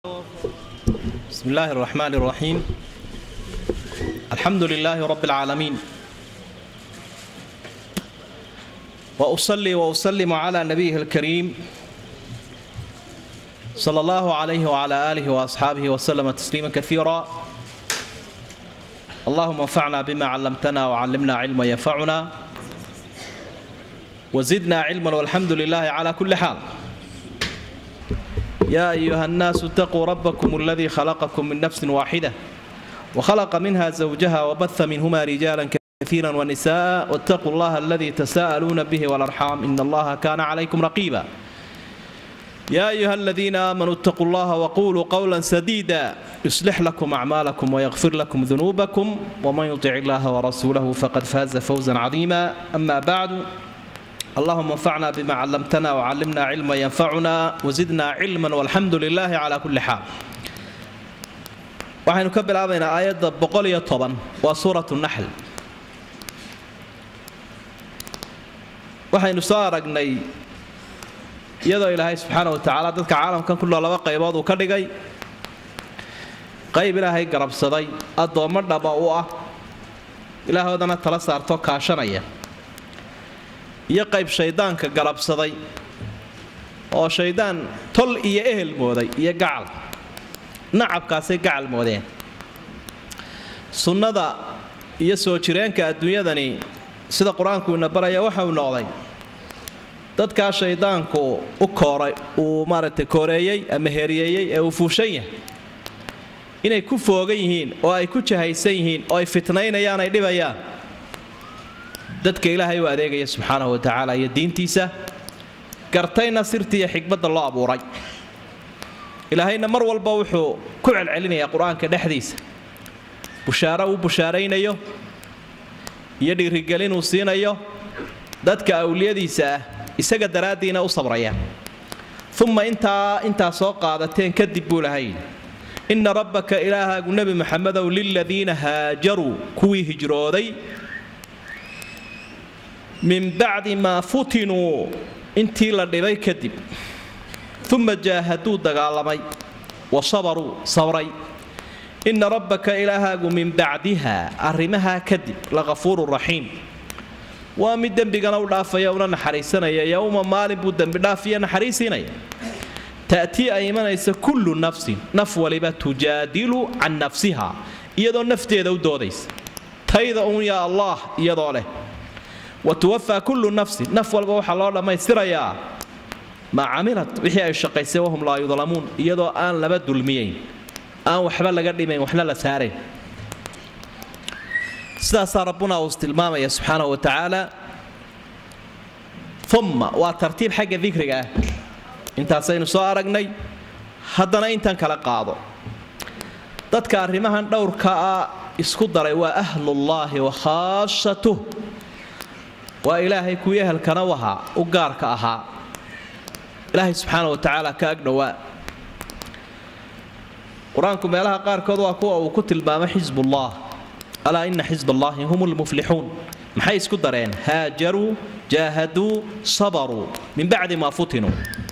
بسم الله الرحمن الرحيم الحمد لله رب العالمين واصلي واسلم على نبيه الكريم صلى الله عليه وعلى اله واصحابه وسلم تسليما كثيرا اللهم انفعنا بما علمتنا وعلمنا علما ينفعنا وزدنا علما والحمد لله على كل حال يا أيها الناس اتقوا ربكم الذي خلقكم من نفس واحدة وخلق منها زوجها وبث منهما رجالا كثيرا ونساء واتقوا الله الذي تساءلون به والأرحام إن الله كان عليكم رقيبا يا أيها الذين آمنوا اتقوا الله وقولوا قولا سديدا يصلح لكم أعمالكم ويغفر لكم ذنوبكم ومن يطع الله ورسوله فقد فاز فوزا عظيما أما بعد اللهم انفعنا بما علمتنا وعلمنا علما ينفعنا وزدنا علما والحمد لله على كل حال waxaynu ka bilaabaynaa aayadda boqol iyo toban waa suuratu naxl waxaynu soo aragnay iyadoo ilaahay subxaana wa tacaala dadka caalamkan ku nool laba qaybood uu ka dhigay qayb ilaahay garabsaday addoommo dhaba u ah ilaahoodana tala saarto kaashanaya iyo qayb shayddaanka galabsaday oo shayddaan tol iyo ehel mooday iyo gacal nacabkaasay gacal moodeen sunnada iyo soo jireenka adduunyadani sida qur-aanku ina baraya waxa uu noqday dadkaa shayddaanku u kooray uu maaragtay kooreeyey ama heriyeeyey ee uu fuushan yahay inay ku foogan yihiin oo ay ku jahaysan yihiin oo ay fitnaynayaan ay dhibayaan dadka ilaahay u adeegaya subxaanahu wa tacaala iyo diintiisa gartayna sirtii iyo xikmadda loo abuuray ilaahayna mar walba wuxuu ku celcelinayaa qur-aanka dhexdiisa bushaaro uu bushaaraynayo iyo dhiirigelin uu siinayo dadka awliyadiisa ah isaga daraaddiina u sabraya uma intaa intaa soo qaadateen kadib buu lahay inna rabbaka ilaahaagu nebi maxamedow liladiina haajaruu kuwii hijrooday min bacdi maa futinuu intii la dhibay kadib uma jaahaduu dagaalamay wa sabaruu sabray inna rabbaka ilaahaagu min bacdiha arrimahaa kadib lakafuurun raxiim waa mid dembigana u dhaafaya una naxariisanaya yowma maalin buu dembidhaafiya naxariisiinaya ta'tii ay imanaysa kullu nafsin naf waliba tujaadilu can nafsiha iyadoo nafteeda u doodaysa tayda uun yaa allah iyadoo leh wa tuwafaa kullu nafsin naf walba waxaa loo dhammaystirayaa maa camilat wixii ay shaqaysay wahum laa yudlamuun iyadoo aan laba dulmiyayn aan waxba laga dhimayn waxna la saarayn sidaasaa rabbuna uu tilmaamaya subxaanahu wa tacaala umma waa tartiib xagga dikriga ah intaasaynu soo aragnay haddana intan kala qaado dadka arrimahan dhowrkaa isku daray waa ahlullaahi wa khaasatuh waa ilaahay kuwii ehelkana u ahaa u gaarka ahaa ilaahay subxaana wa tacaala ka agdhowaa qur-aanku meelaha qaarkood waa kuwa uu ku tilmaamo xisbullah alaa ina xisb allaahi hum lmuflixuun maxay isku dareen haajaruu jaahaduu sabaruu min bacdi maa futinuu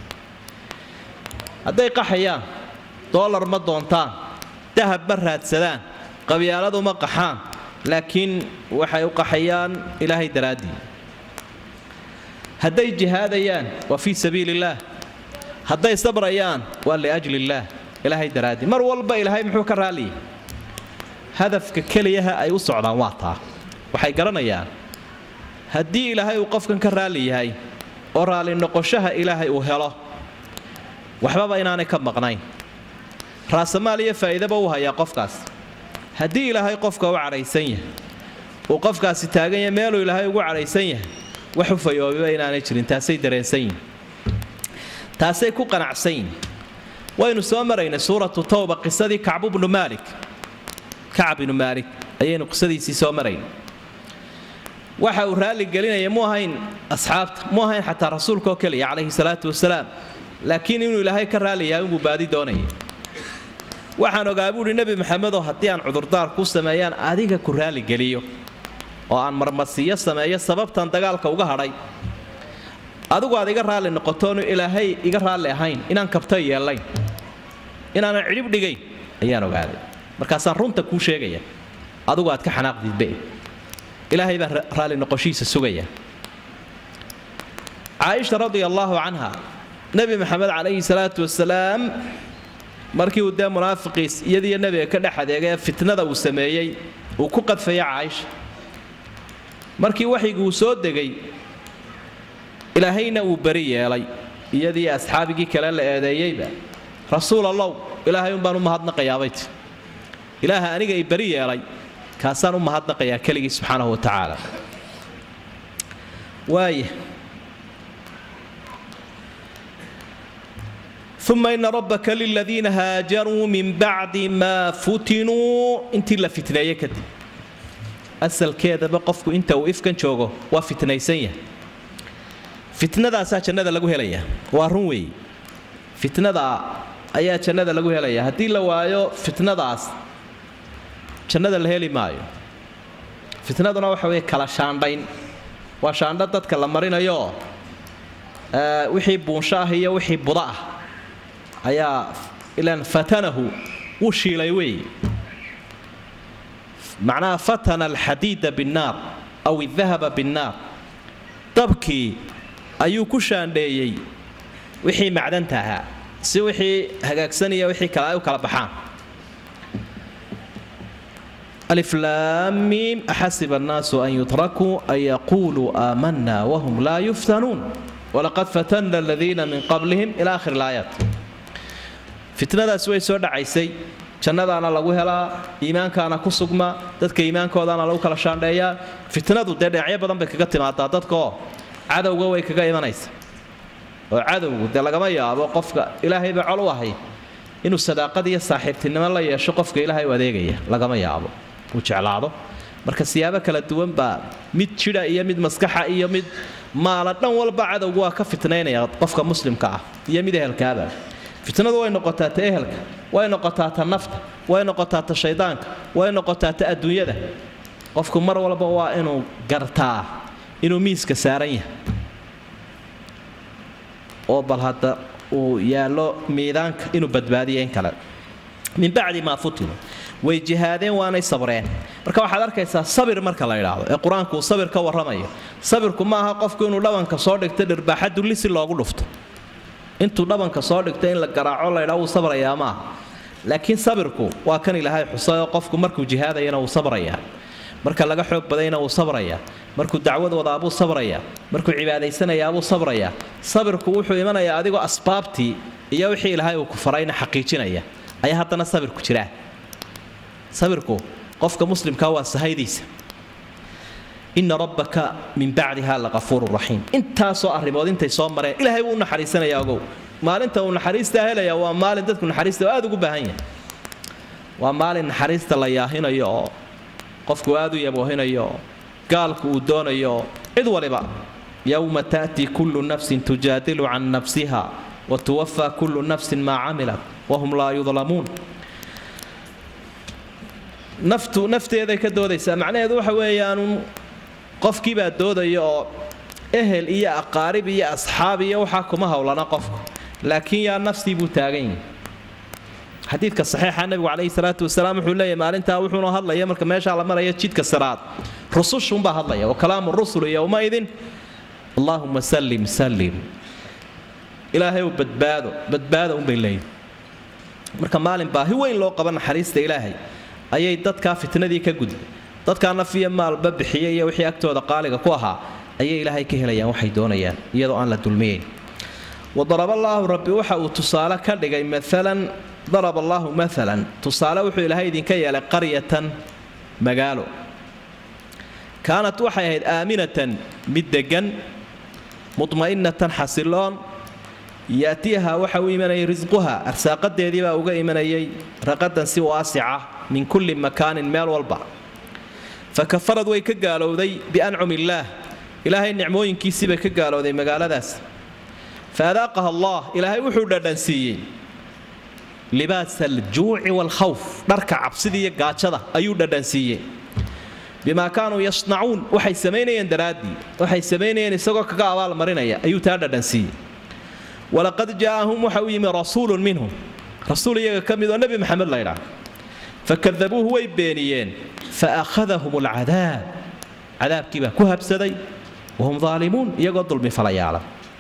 hadday qaxayaan doolar ma doontaan dahab ma raadsadaan qabyaaladu ma qaxaan laakiin waxay u qaxayaan ilaahay daraaddii hadday jihaadayaan waa fii sabiili illaah hadday sabrayaan waa liajli illaah ilaahay daraaddii mar walba ilaahay muxuu ka raalliyay hadafka keliyaha ay u socdaan waa taa waxay garanayaan haddii ilaahay uu qofkan ka raalli yahay oo raalli noqoshaha ilaahay uu helo waxbaba inaanay ka maqnayn raasamaal iyo faa'iidaba u hayaa qofkaas haddii ilaahay qofka u cadhaysan yahay uu qofkaasi taagan yahay meeluu ilaahay ugu cadhaysan yahay wax u fayoobiba inaanay jirin taasay dareensan yihin taasay ku qanacsan yihin waynu soo maraynay suuratu tawba qisadii kacbu bnu maalik kacab ibnu maalik ayaynu qisadiisii soo maraynay waxa uu raalli gelinaya mu ahayn asxaabta mu ahayn xataa rasuulkaoo keliya calayhi salaatu wasalaam laakiin inuu ilaahay ka raalli yahay unbuu baadi doonaya waxaan ogaa buuhi nebi maxamedoo haddii aan cudurdaar ku sameeyaan adiga ku raalligeliyo oo aan marmasiyo sameeyo sababtan dagaalka uga hadhay adigu aad iga raalli noqotoonu ilaahay iga raalli ahayn inaan kabta yeellayn inaanan cidhib dhigayn ayaan ogaaday markaasaan runta kuu sheegaya adugu aad ka xanaaqdiidbe ilaahay baa raalli noqoshihiisa sugaya caaisha radia allaahu canha nebi maxamed calayhi salaatu wasalaam markii uu dee munaafiqiis iyadiiyo nebiga ka dhex adeegay fitnada uu sameeyey uu ku qadfaya caaisha markii waxyigii uu soo degay ilaahayna uu beri yeelay iyadii asxaabigii kale la eedeeyeyba rasuul allow ilaahay umbaan u mahadnaqayaabayt ilaaha aniga i beri yeelay kaasaan u mahadnaqayaa keligii subxaanahu wa tacaala waaya uma ina rabbaka liladiina haajaruu min bacdi maa futinuu intii la fitneeye kadib asalkeedaba qofku inta uu ifkan joogo waa fitnaysan yahay fitnadaasaa jannada lagu helayaa waa run weeye fitnada ayaa jannada lagu helayaa haddii la waayo fitnadaas jannada la heli maayo fitnaduna waxa weeye kala shaandhayn waa shaandho dadka la marinayooo wixii buunsho ah iyo wixii buda ah ayaa ilaan fatanahu wuu shiilay weeye macnaha fatana alxadiida binnaar aw idahaba binnaar dabkii ayuu ku shaandheeyey wixii macdanta ahaa si wixii hagaagsanaya wixii kale ay u kala baxaan aliflaamiim axasiba annaasu an yutrakuu an yaquuluu aamanna wahum laa yuftanuun walaqad fatanna aladiina min qablihim ila akhir ilaayaat fitnadaasi way soo dhacaysay jannadaana lagu helaa iimaankaana ku sugma dadka iimaankoodaana lagu kala shaandheeyaa fitnadu dee dhinacyo badan bay kaga timaadaa dadkaoo cadowga way kaga imanaysa oo cadowgu dee lagama yaabo qofka ilaahayba col u ahay inuu sadaaqad iyo saaxiibtinimo la yeesho qofka ilaahay u adeegaya lagama yaabo uu jeclaado marka siyaabo kala duwan baa mid jidha iyo mid maskaxa iyo mid maala dhan walba cadowgu waa ka fitnaynaya qofka muslimka ah iyo mid ehelkaaba fitnadu way noqotaa ta ehelka way noqotaa ta nafta way noqotaa ta shaydaanka way noqotaa ta adduunyada qofku mar walba waa inuu gartaa inuu miiska saaran yahay oo bal hadda uu yaallo miidaanka inuu badbaadiyo in kale min bacdi maa futinu way jihaadeen waanay sabreen marka waxaad arkaysaa sabir marka la idhaahdo ee qur-aanku uu sabir ka warramayo sabirku ma aha qofku inuu dhabanka soo dhigto dhirbaaxa dulli si loogu dhufto intuu dhabanka soo dhigto in la garaaco laydhaa wuu sabrayaa maaha laakiin sabirku waa kan ilaahay xusayoo qofku markuu jihaadayana wuu sabrayaa marka laga xoog badayna wuu sabrayaa markuu dacwad wadaabuu sabrayaa markuu cibaadaysanayaabuu sabrayaa sabirku wuxuu imanayaa adigoo asbaabtii iyo wixii ilaahay uu ku farayna xaqiijinaya ayaa haddana sabirku jiraa sabirku qofka muslimkaa waa sahaydiisa ina rabbaka min bacdiha laqafuuru raxiim intaasoo arrimood intay soo mareen ilaahay wuu u naxariisanaya ogow maalinta uu naxariistaa helaya waa maalin dadku naxariista aad ugu baahan yahay waa maalin naxariista la yaahinayo oo qofku aad u yaboohinayo oo gaalku uu doonayo cid waliba yowma ta'tii kullu nafsin tujaadilu can nafsiha wa tuwafaa kullu nafsin maa camilat wahum laa yudlamuun naftu nafteeday ka doodaysaa macnaheedu waxa weeyaanu qofkiibaa doodaya oo ehel iyo aqaarib iyo asxaab iyo waxaa kuma howlana qofku laakiin yaa nafsii buu taagan yahi xadiidka saxiixa nabigu calayhi salaatu wasalaam wuxuu leeyahy maalintaa wuxuuna hadlaya marka meeshaa la maraya jidka siraad rusushunbaa hadlaya wa kalaamu rusuli yowmaidin allaahuma sallim sallim ilaahay badbaado badbaado unbay leeyihin marka maalin baahi weyn loo qaba naxariista ilaahay ayay dadkaa fitnadii ka gudbay dadkaa naf iyo maalba bixiya iyo wixii agtooda qaaliga ku ahaa ayay ilaahay ka helayaan waxay doonayaan iyadoo aan la dulmiyeyn wadaraballaahu rabbi waxa uu tusaale ka dhigay maalan daraba allaahu maalan tusaale wuxuu ilaahay idinka yeelay qaryatan magaalo kaanat waxay ahayd aaminatan mid deggan mudma'inatan xasiloon yaatiyaha waxa u imanayay risquha arsaaqadeedii baa uga imanayay raqadan si waasica min kulli makaanin meel walba fa kafarad way ka gaalowday biancum illaah ilaahay nicmooyinkiisii bay ka gaalowday magaaladaas fa adaaqaha allah ilaahay wuxuu dhadhansiiyey libaasa aljuuci waalkhawf dharka cabsida iyo gaajada ayuu dhadhansiiyey bimaa kaanuu yasnacuun waxay samaynayeen daraaddii waxay samaynayeen isagoo kaga abaalmarinaya ayuu taa dhadhansiiyey walaqad jaa'ahum waxa u yimi rasuulun minhum rasuul iyaga ka mid oo nebi maxamed laydhaa fakadabuuhu way beeniyeen fa akhadahum alcadaab cadaabkii baa ku habsaday wahum daalimuun iyagoo dulmi falayaala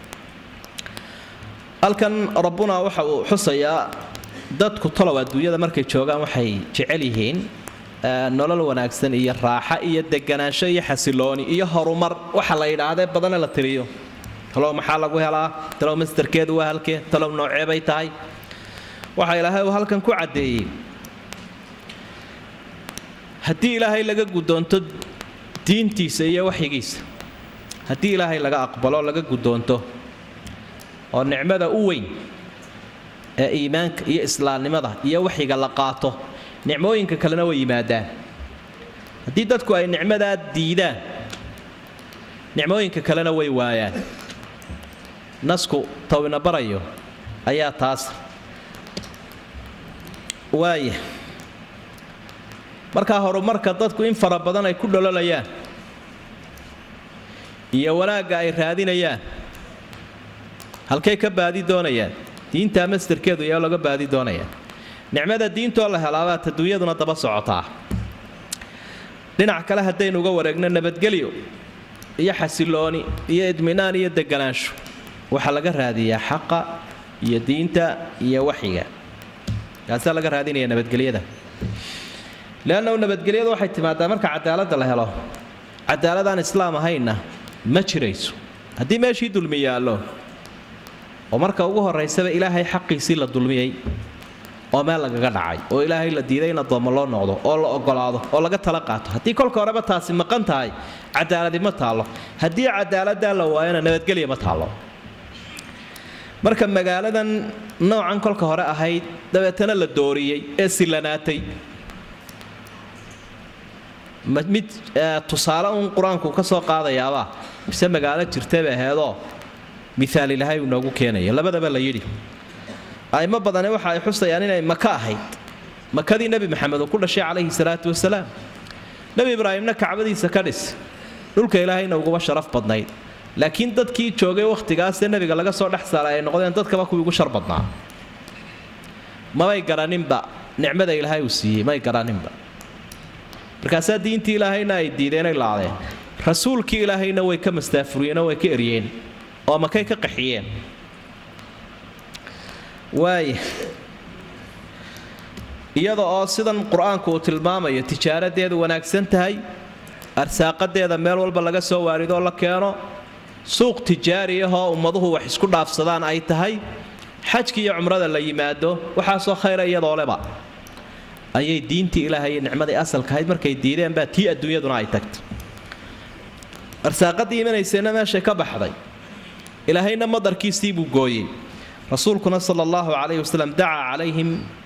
halkan rabbuna waxa uu xusayaa dadku talow adduunyada markay joogaan waxay jecel yihiin nolol wanaagsan iyo raaxa iyo deganaansho iyo xasilooni iyo horumar waxa la yidhaahdee badana la tiriyo talow maxaa lagu helaa talow mastarkeedu waa halkee talow noocee bay tahay waxa ilaahay uu halkan ku caddeeyey haddii ilaahay laga guddoonto diintiisa iyo waxyigiisa haddii ilaahay laga aqbalo laga guddoonto oo nicmada u weyn ee iimaanka iyo islaamnimada iyo waxyiga la qaato nicmooyinka kalena way yimaadaan haddii dadku ay nicmadaa diidaan nicmooyinka kalena way waayaan nasku tawina barayo ayaa taas waaya markaa horumarka dadku in fara badan ay ku dhololayaan iyo wanaagga ay raadinayaan halkay ka baadi doonayaan diintaa mastarkeedu yaa laga baadi doonayaan nicmada diintoo la helaabaa taduunyaduna daba socotaa dhinac kale haddaynu uga wareegno nabadgelyo iyo xasilooni iyo idminaan iyo deganaansho waxaa laga raadiyaa xaqa iyo diinta iyo waxyiga kaasaa laga raadinaya nabadgelyada leannahu nabadgelyadu waxay timaadaa marka cadaaladda la helo cadaaladaan islaam ahaynna ma jirayso haddii meeshii dulmi yaallo oo marka ugu horaysaba ilaahay xaqiisii la dulmiyey oo meel lagaga dhacay oo ilaahay la diiday in addoommo loo noqdo oo la ogolaado oo laga tala qaato haddii kolka horeba taasi maqan tahay cadaaladi ma taallo haddii cadaaladdaa la waayona nabadgelya ma taallo marka magaaladan noocan kolka hore ahayd dabeetana la dooriyey ee silanaatay mid tusaale uun qur-aanku ka soo qaadayaabaa mise magaalo jirtay bay aheedoo miaal ilahay uu noogu keenaya labadaba la yidhi aimo badani waxa ay xusayaan inay maka ahayd makadii nebi maxamed uu ku dhashay calayhi salaatu wasalaam nebi ibraahimna kacbadiisa ka dhis dhulka ilaahayna uguba sharaf badnayd laakiin dadkii joogay wakhtigaasee nebiga laga soo dhex saaray ay noqdeen dadkaba kuwii ugu shar badnaa mabay garaninba nicmada ilaahay uu siiyey may garaninba markaasaa diintii ilaahayna ay diideenay laadeen rasuulkii ilaahayna way ka mastaafuriyeenoo way ka eryeen oo makay ka qaxiyeen waaya iyada oo sidan qur-aanku uu tilmaamayo tijaaradeedu wanaagsan tahay arsaaqadeeda meel walba laga soo waaridoo la keeno suuq tijaari ahoo ummaduhu wax isku dhaafsadaan ay tahay xajki iyo cumrada la yimaado waxaasoo khayra iyadoo leba ayay diintii ilaahay iyo nicmadii asalkahayd markay diideen baa tii adduunyaduna ay tagtay arsaaqadii imanaysayna meeshay ka baxday ilaahayna madarkiisii buu gooyey rasuulkuna sala allahu calayhi wasalam dacaa calayhim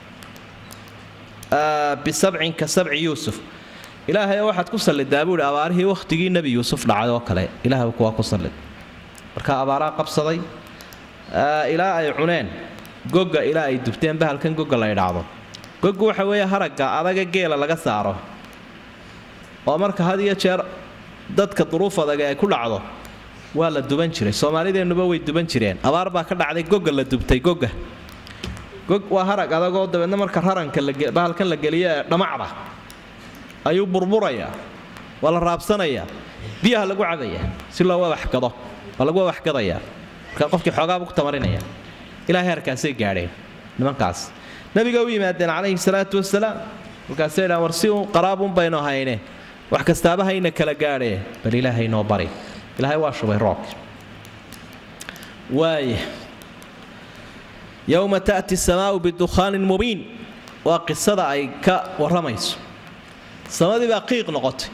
bisabcin ka sabci yuusuf ilaahay waxaad ku sallidaa buuhi abaarihii wakhtigii nebi yuusuf dhacay oo kale ilahay kuwaa ku sallid marka abaaraa qabsaday ilaa ay cuneen gogga ilaa ay dubteen bahalkan gogga la idhaacdo goggu waxa weeye haragga adaga geela laga saaro oo marka had iyo jeer dadka duruuf adag ay ku dhacdo waa la duban jiray soomaalideennuba way duban jireen abaar baa ka dhacday gogga la dubtay gogga gog waa harag adagoo dabeedna marka raranka bahalkan la geliyo ee dhamacda ayuu burburayaa waa la raabsanayaa biyaha lagu cabayaa si loo wawaxgado waa lagu wawaxgadayaa marka qofkii xoogaabu ku tamarinaya ilaahay harkaasay gaadheen nimankaas nabiga u yimaadeen calayhi salaatu wasalaam markaasay dhaan war si uun qaraabuun baynu hayne wax kastaaba hayna kala gaadhee bal ilaahay noo bari ilaahay waa shubay roobki waaya yowma ta'ti samaau bidukhaanin mubiin waa qisada ay ka warramayso samadii baa qiiq noqotay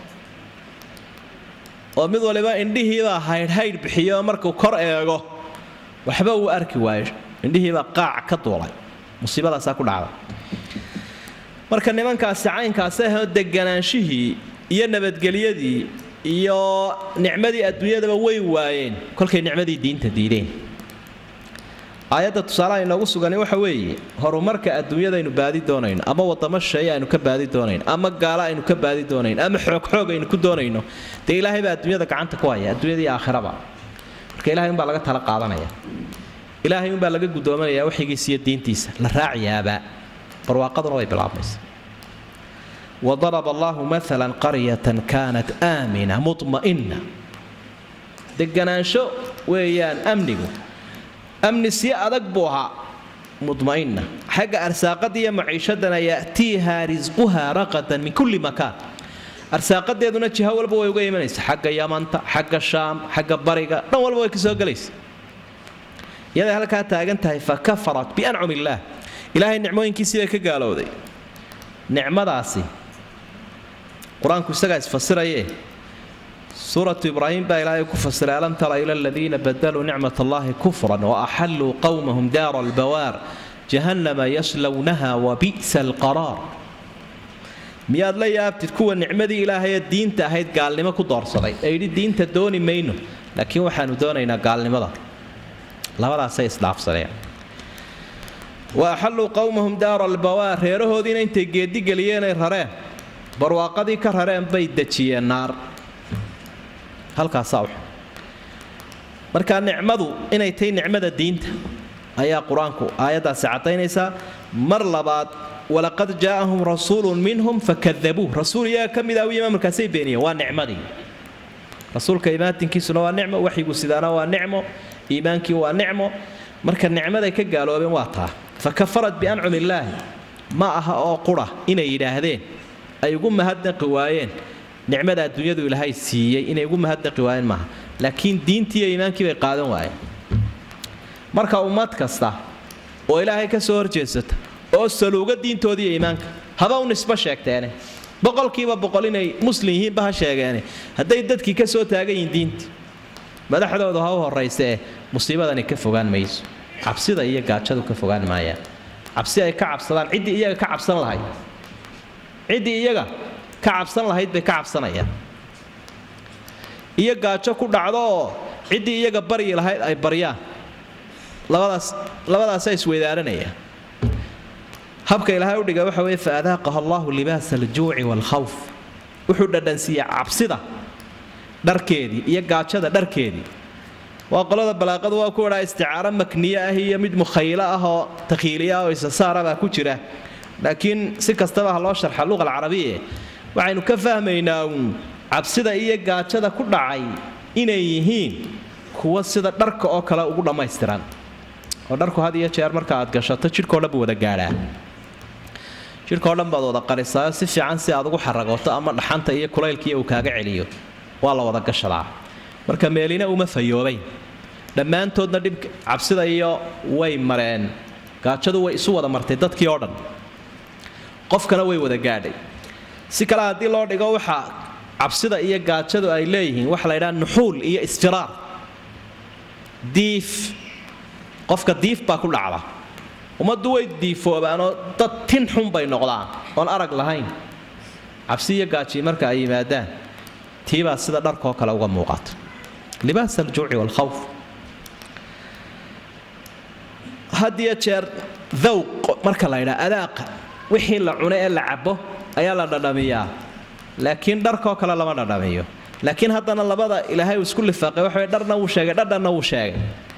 oo mid waliba indhihiibaa haydhhaydh bixiyo markuu kor eego waxba uu arki waayo indhihiibaa qaac ka duulay musiibadaasaa ku dhacda marka nimankaasi caynkaasi ahoo deganaanshihii iyo nabadgelyadii iyo nicmadii adduunyadaba way waayeen kolkay nicmadii diinta diideen aayadda tusaalaha inoogu sugani waxa weeye horumarka adduunyadaynu baadi doonayno ama wadamo shay aynu ka baadi doonayno ama gaalo aynu ka baadi doonayno ama xoogxoog aynu ku doonayno dee ilaahay baa adduunyada gacanta ku haya adduunyadii aakhiraba marka ilahay unbaa laga tala qaadanaya ilaahay unbaa laga guddoominayaa waxigiisa iyo diintiisa la raaciyaabaa barwaaqaduna way bilaabmaysa wadaraba allahu maalan qaryatan kaanat aamina muma'ina deganaansho weeyaan amnigu amni sii adag buu ahaa muma'ina xagga arsaaqada iyo maciishadana ya'tiiha risquha raqadan min kulli makaan arsaaqadeeduna jiho walba way uga imanaysa xagga yamanta xagga shaam xagga bariga dhan walba way ka soo gelaysa iyaday halkaa taagan tahay fa kafarat biancum illaah ilaahay nicmooyinkiisii bay ka gaalowday nicmadaasi qur-aanku isagaa isfasiraye suuratu ibraahim baa ilaahay ku fasiray alam tara ila aladiina badaluu nicmat allahi kufran waaxalluu qowmahum daara albawaar jahannama yaslownaha wabi'sa alqaraar miyaad la yaabtid kuwa nicmadii ilaahayee diinta ahayd gaalnimo ku doorsaday ee yidhi diinta dooni mayno laakiin waxaanu doonaynaa gaalnimada labadaasay isdhaafsadeen wa axalluu qowmahum daara albawaar reerahoodiina intay geedigeliyeenay rareen barwaaqadii ka rareen bay dejiyeen naar halkaasaa markaa nicmadu inay tahay nicmada diinta ayaa qur-aanku aayaddaasi caddaynaysaa mar labaad walaqad jaa'ahum rasuulun minhum fakadabuuh rasuul iyaga ka mid ah u yima markaasay beeniyeen waa nicmadii rasuulka imaatinkiisuna waa nicmo waxyigu sidaana waa nicmo iimaankii waa nicmo marka nicmaday ka gaaloobeen waa taa fa kafarat biancum illaahi ma aha oo qura inay yidhaahdeen ay ugu mahadnaqi waayeen nicmada adduunyadu ilaahay siiyey inay ugu mahadnaqi waayeen maaha laakiin diintii iyo iimaankii bay qaadan waayeen marka ummad kasta oo ilaahay ka soo horjeedsata oo saluuga diintoodii iyo iimaanka haba u nisbo sheegteene boqolkiiba boqol inay muslim yihiinba ha sheegeene hadday dadkii ka soo taagan yihiin diintii madaxdooda ha u horraysa ee musiibadani ka fogaan mayso cabsida iyo gaajadu ka fogaan maayaan cabsi ay ka cabsadaan ciddii iyaga ka cabsan lahayd ciddii iyaga ka cabsan lahayd bay ka cabsanayaan iyo gaajo ku dhacdo oo ciddii iyaga baryi lahayd ay baryaan labadaas labadaasaa isweydaaranayaan habka ilaahay u dhiga waxa weye fa adaaqaha allahu libaasa aljuuci waalkhawf wuxuu dhadhansiiyaa cabsida dharkeedii iyo gaajada dharkeedii waa qolada balaaqadu waa ku wadhaa isticaaro makniye ah iyo mid mukhaylo ah oo takhiiliya ah oo isasaara baa ku jira laakiin si kastaba ha loo sharxa luqa alcarabiye waxaynu ka fahmaynaa uun cabsida iyo gaajada ku dhacay inay yihiin kuwa sida dharka oo kale ugu dhammaystiran oo dharku had iyo jeer marka aad gashato jidhkao dhan buu wada gaadhaa jidhkao dhan baad wada qarisaayo si fiican si aad ugu xaragooto ama dhaxanta iyo kulaylkii uu kaaga celiyo waa la wada gashadaa marka meelina uma fayoobayn dhammaantoodna dhib cabsida iyo way mareen gaajadu way isu wada martay dadkii oo dhan qofkana way wada gaadhay si kale haddii loo dhigo waxa cabsida iyo gaajadu ay leeyihiin waxa la ydhaha nuxuul iyo isfiraar diif qofka diif baa ku dhacda ummaddu way diifoobaanoo dad tin xun bay noqdaan oon arag lahayn cabsi iyo gaaji marka ay yimaadaan tiibaa sida dharkoo kale uga muuqata libaas aljuuci waalkhawf hadiyo jeer dawq marka la ydhaa adaaqa wixii la cuno ee la cabo ayaa la dhadhamiyaa laakiin dharkoo kale lama dhadhamiyo laakiin haddana labada ilaahay uu isku lifaaqay waxa dharna wuu sheegay dhadhanna wuu sheegay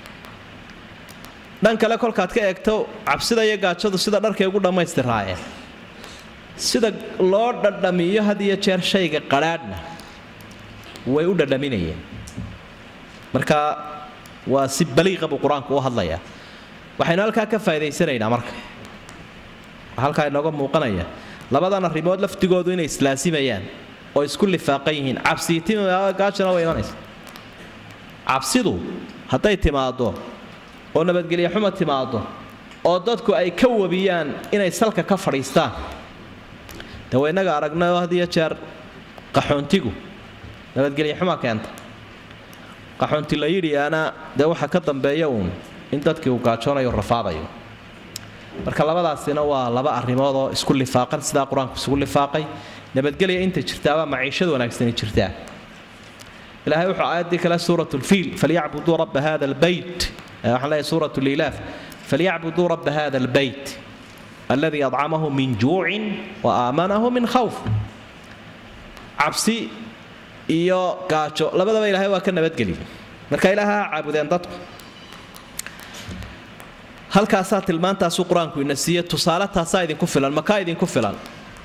dhan kale kolkaad ka eegto cabsida iyo gaajadu sida dharkay ugu dhammaystiraayeen sida loo dhadhamiyo had iyo jeer shayga qadhaadhna way u dhadhaminayeen marka waa si baliiqa buu qur-aanku u hadlayaa waxaynu halkaa ka faa'idaysanaynaa marka halkaa inooga muuqanaya labadan arrimood laftigoodu inay islaasimayaan oo isku lifaaqan yihiin cabsiitigaajana way imanaysa cabsidu hadday timaaddo oo nabadgelyo xuma timaaddo oo dadku ay ka wabiyaan inay salka ka fadhiistaan de wa innaga aragnayoo had iyo jeer qaxoontigu nabadgelyo xuma keenta qaxoonti la yidhi ana dee waxa ka dambeeya uun in dadkii uu gaajoonayo rafaadayo marka labadaasina waa laba arrimood oo isku lifaaqan sidaa qur-aanku isugu lifaaqay nabadgelya inta jirtaabaa maciishada wanaagsani jirtaa ilaahay wuxuu aayaddii kale suurat lfiil falyacbuduu rabba hada albeyt waxaan leeyahay suurat lilaaf falyacbuduu rabba hada albeyt alladii adcamahu min juucin wa aamanahu min khawf cabsi iyo gaajo labadaba ilaahay waa ka nabadgeliy marka ilaaha ha caabudeen dadku halkaasaa tilmaantaasuu qur-aanku ina siiye tusaale taasaa idinku filan makaa idinku filan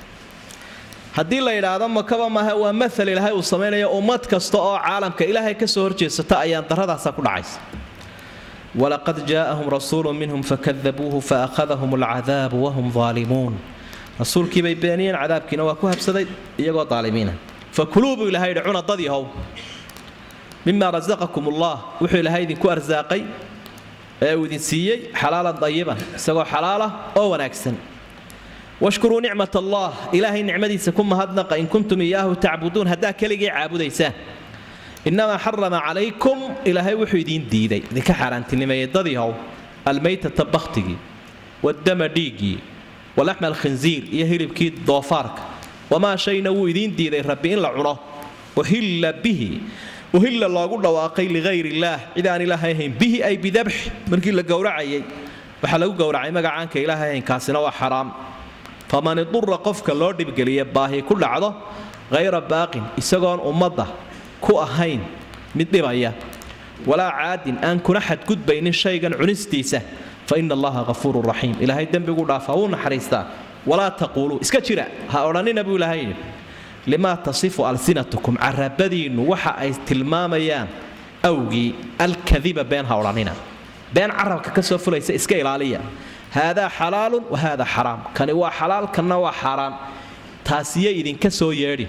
haddii la yidhaahdo makaba maaha waa maal ilaahay uu samaynayo ummad kasta oo caalamka ilaahay ka soo horjeesata ayaan daradaasa ku dhacaysa walaqad jaa'ahum rasuulu minhum fakadabuuhu faakhadahum alcadaabu wahum aalimuun rasuulkiibay beeniyeen cadaabkiina waa ku habsaday iyagoo aalimiina fakuluu buu ilahay yidhi cuna dad yahow mima rasaqakum ullah wuxuu ilaahay idinku arsaaqay ee uu idin siiyey xalaalan dayiban isagoo xalaala oo wanaagsan washkuruu nicmat allah ilaahay nicmadiisa ku mahadnaqa in kuntum iyaahu tacbuduun haddaa keligii caabudaysaan inamaa xarama calaykum ilaahay wuxuu idiin diiday idinka xaaraantinimeeyey dadyahow almaytata bakhtigii wadama dhiiggii walaxma alkhinziir iyo hilibkii doofaarka wamaa shayna wuu idiin diiday rabbi in la cuno uhilla bihi uhilla loogu dhawaaqay ligayr illaah cid aan ilaahay ahayn bihi ay bidabxi markii la gowracayay waxaa lagu gowracay magacaanka ilaahay ahayn kaasina waa xaraam faman idura qofka loo dhibgeliya baahi ku dhacdo hayra baaqin isagoon ummadda ku ahayn mid dhibaya walaa caadin aan kuna xadgudbaynin shaygan cunistiisa fa ina allaha hafuurun raxiim ilaahay dembigu dhaafaa wuu naxariistaa walaa taquuluu iska jira ha odhannina buu ilaahay yidhi limaa tasifu alsinatukum carabadiinnu waxa ay tilmaamayaan awgii alkadiba been ha odhannina been carabka ka soo fulaysa iska ilaaliya haadaa xalaalun wa haada xaraam kani waa xalaal kanna waa xaaraan taasiyo idinka soo yeedhi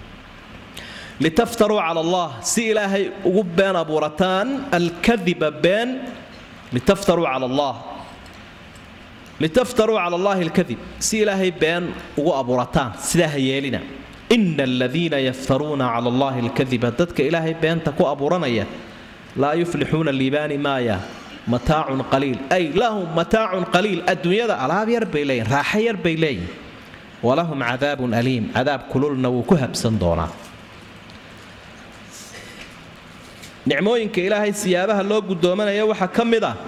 litaftaruu cala allah si ilaahay ugu been abuurataan alkadiba been litaftaruu cala allah litaftaruu cala allahi alkadib si ilaahay been ugu abuurataan sidaa ha yeelina ina aladiina yaftaruuna cala allahi alkadiba dadka ilaahay beenta ku abuuranaya laa yuflixuuna liibaani maaya mataacun qaliil ay lahum mataacun qaliil adduunyada alaab yar bay leeyihin raaxo yar bay leeyihin walahum cadaabun aliim cadaab kululna wuu ku habsan doonaa nicmooyinka ilaahay siyaabaha loo guddoomanaya waxaa ka mid ah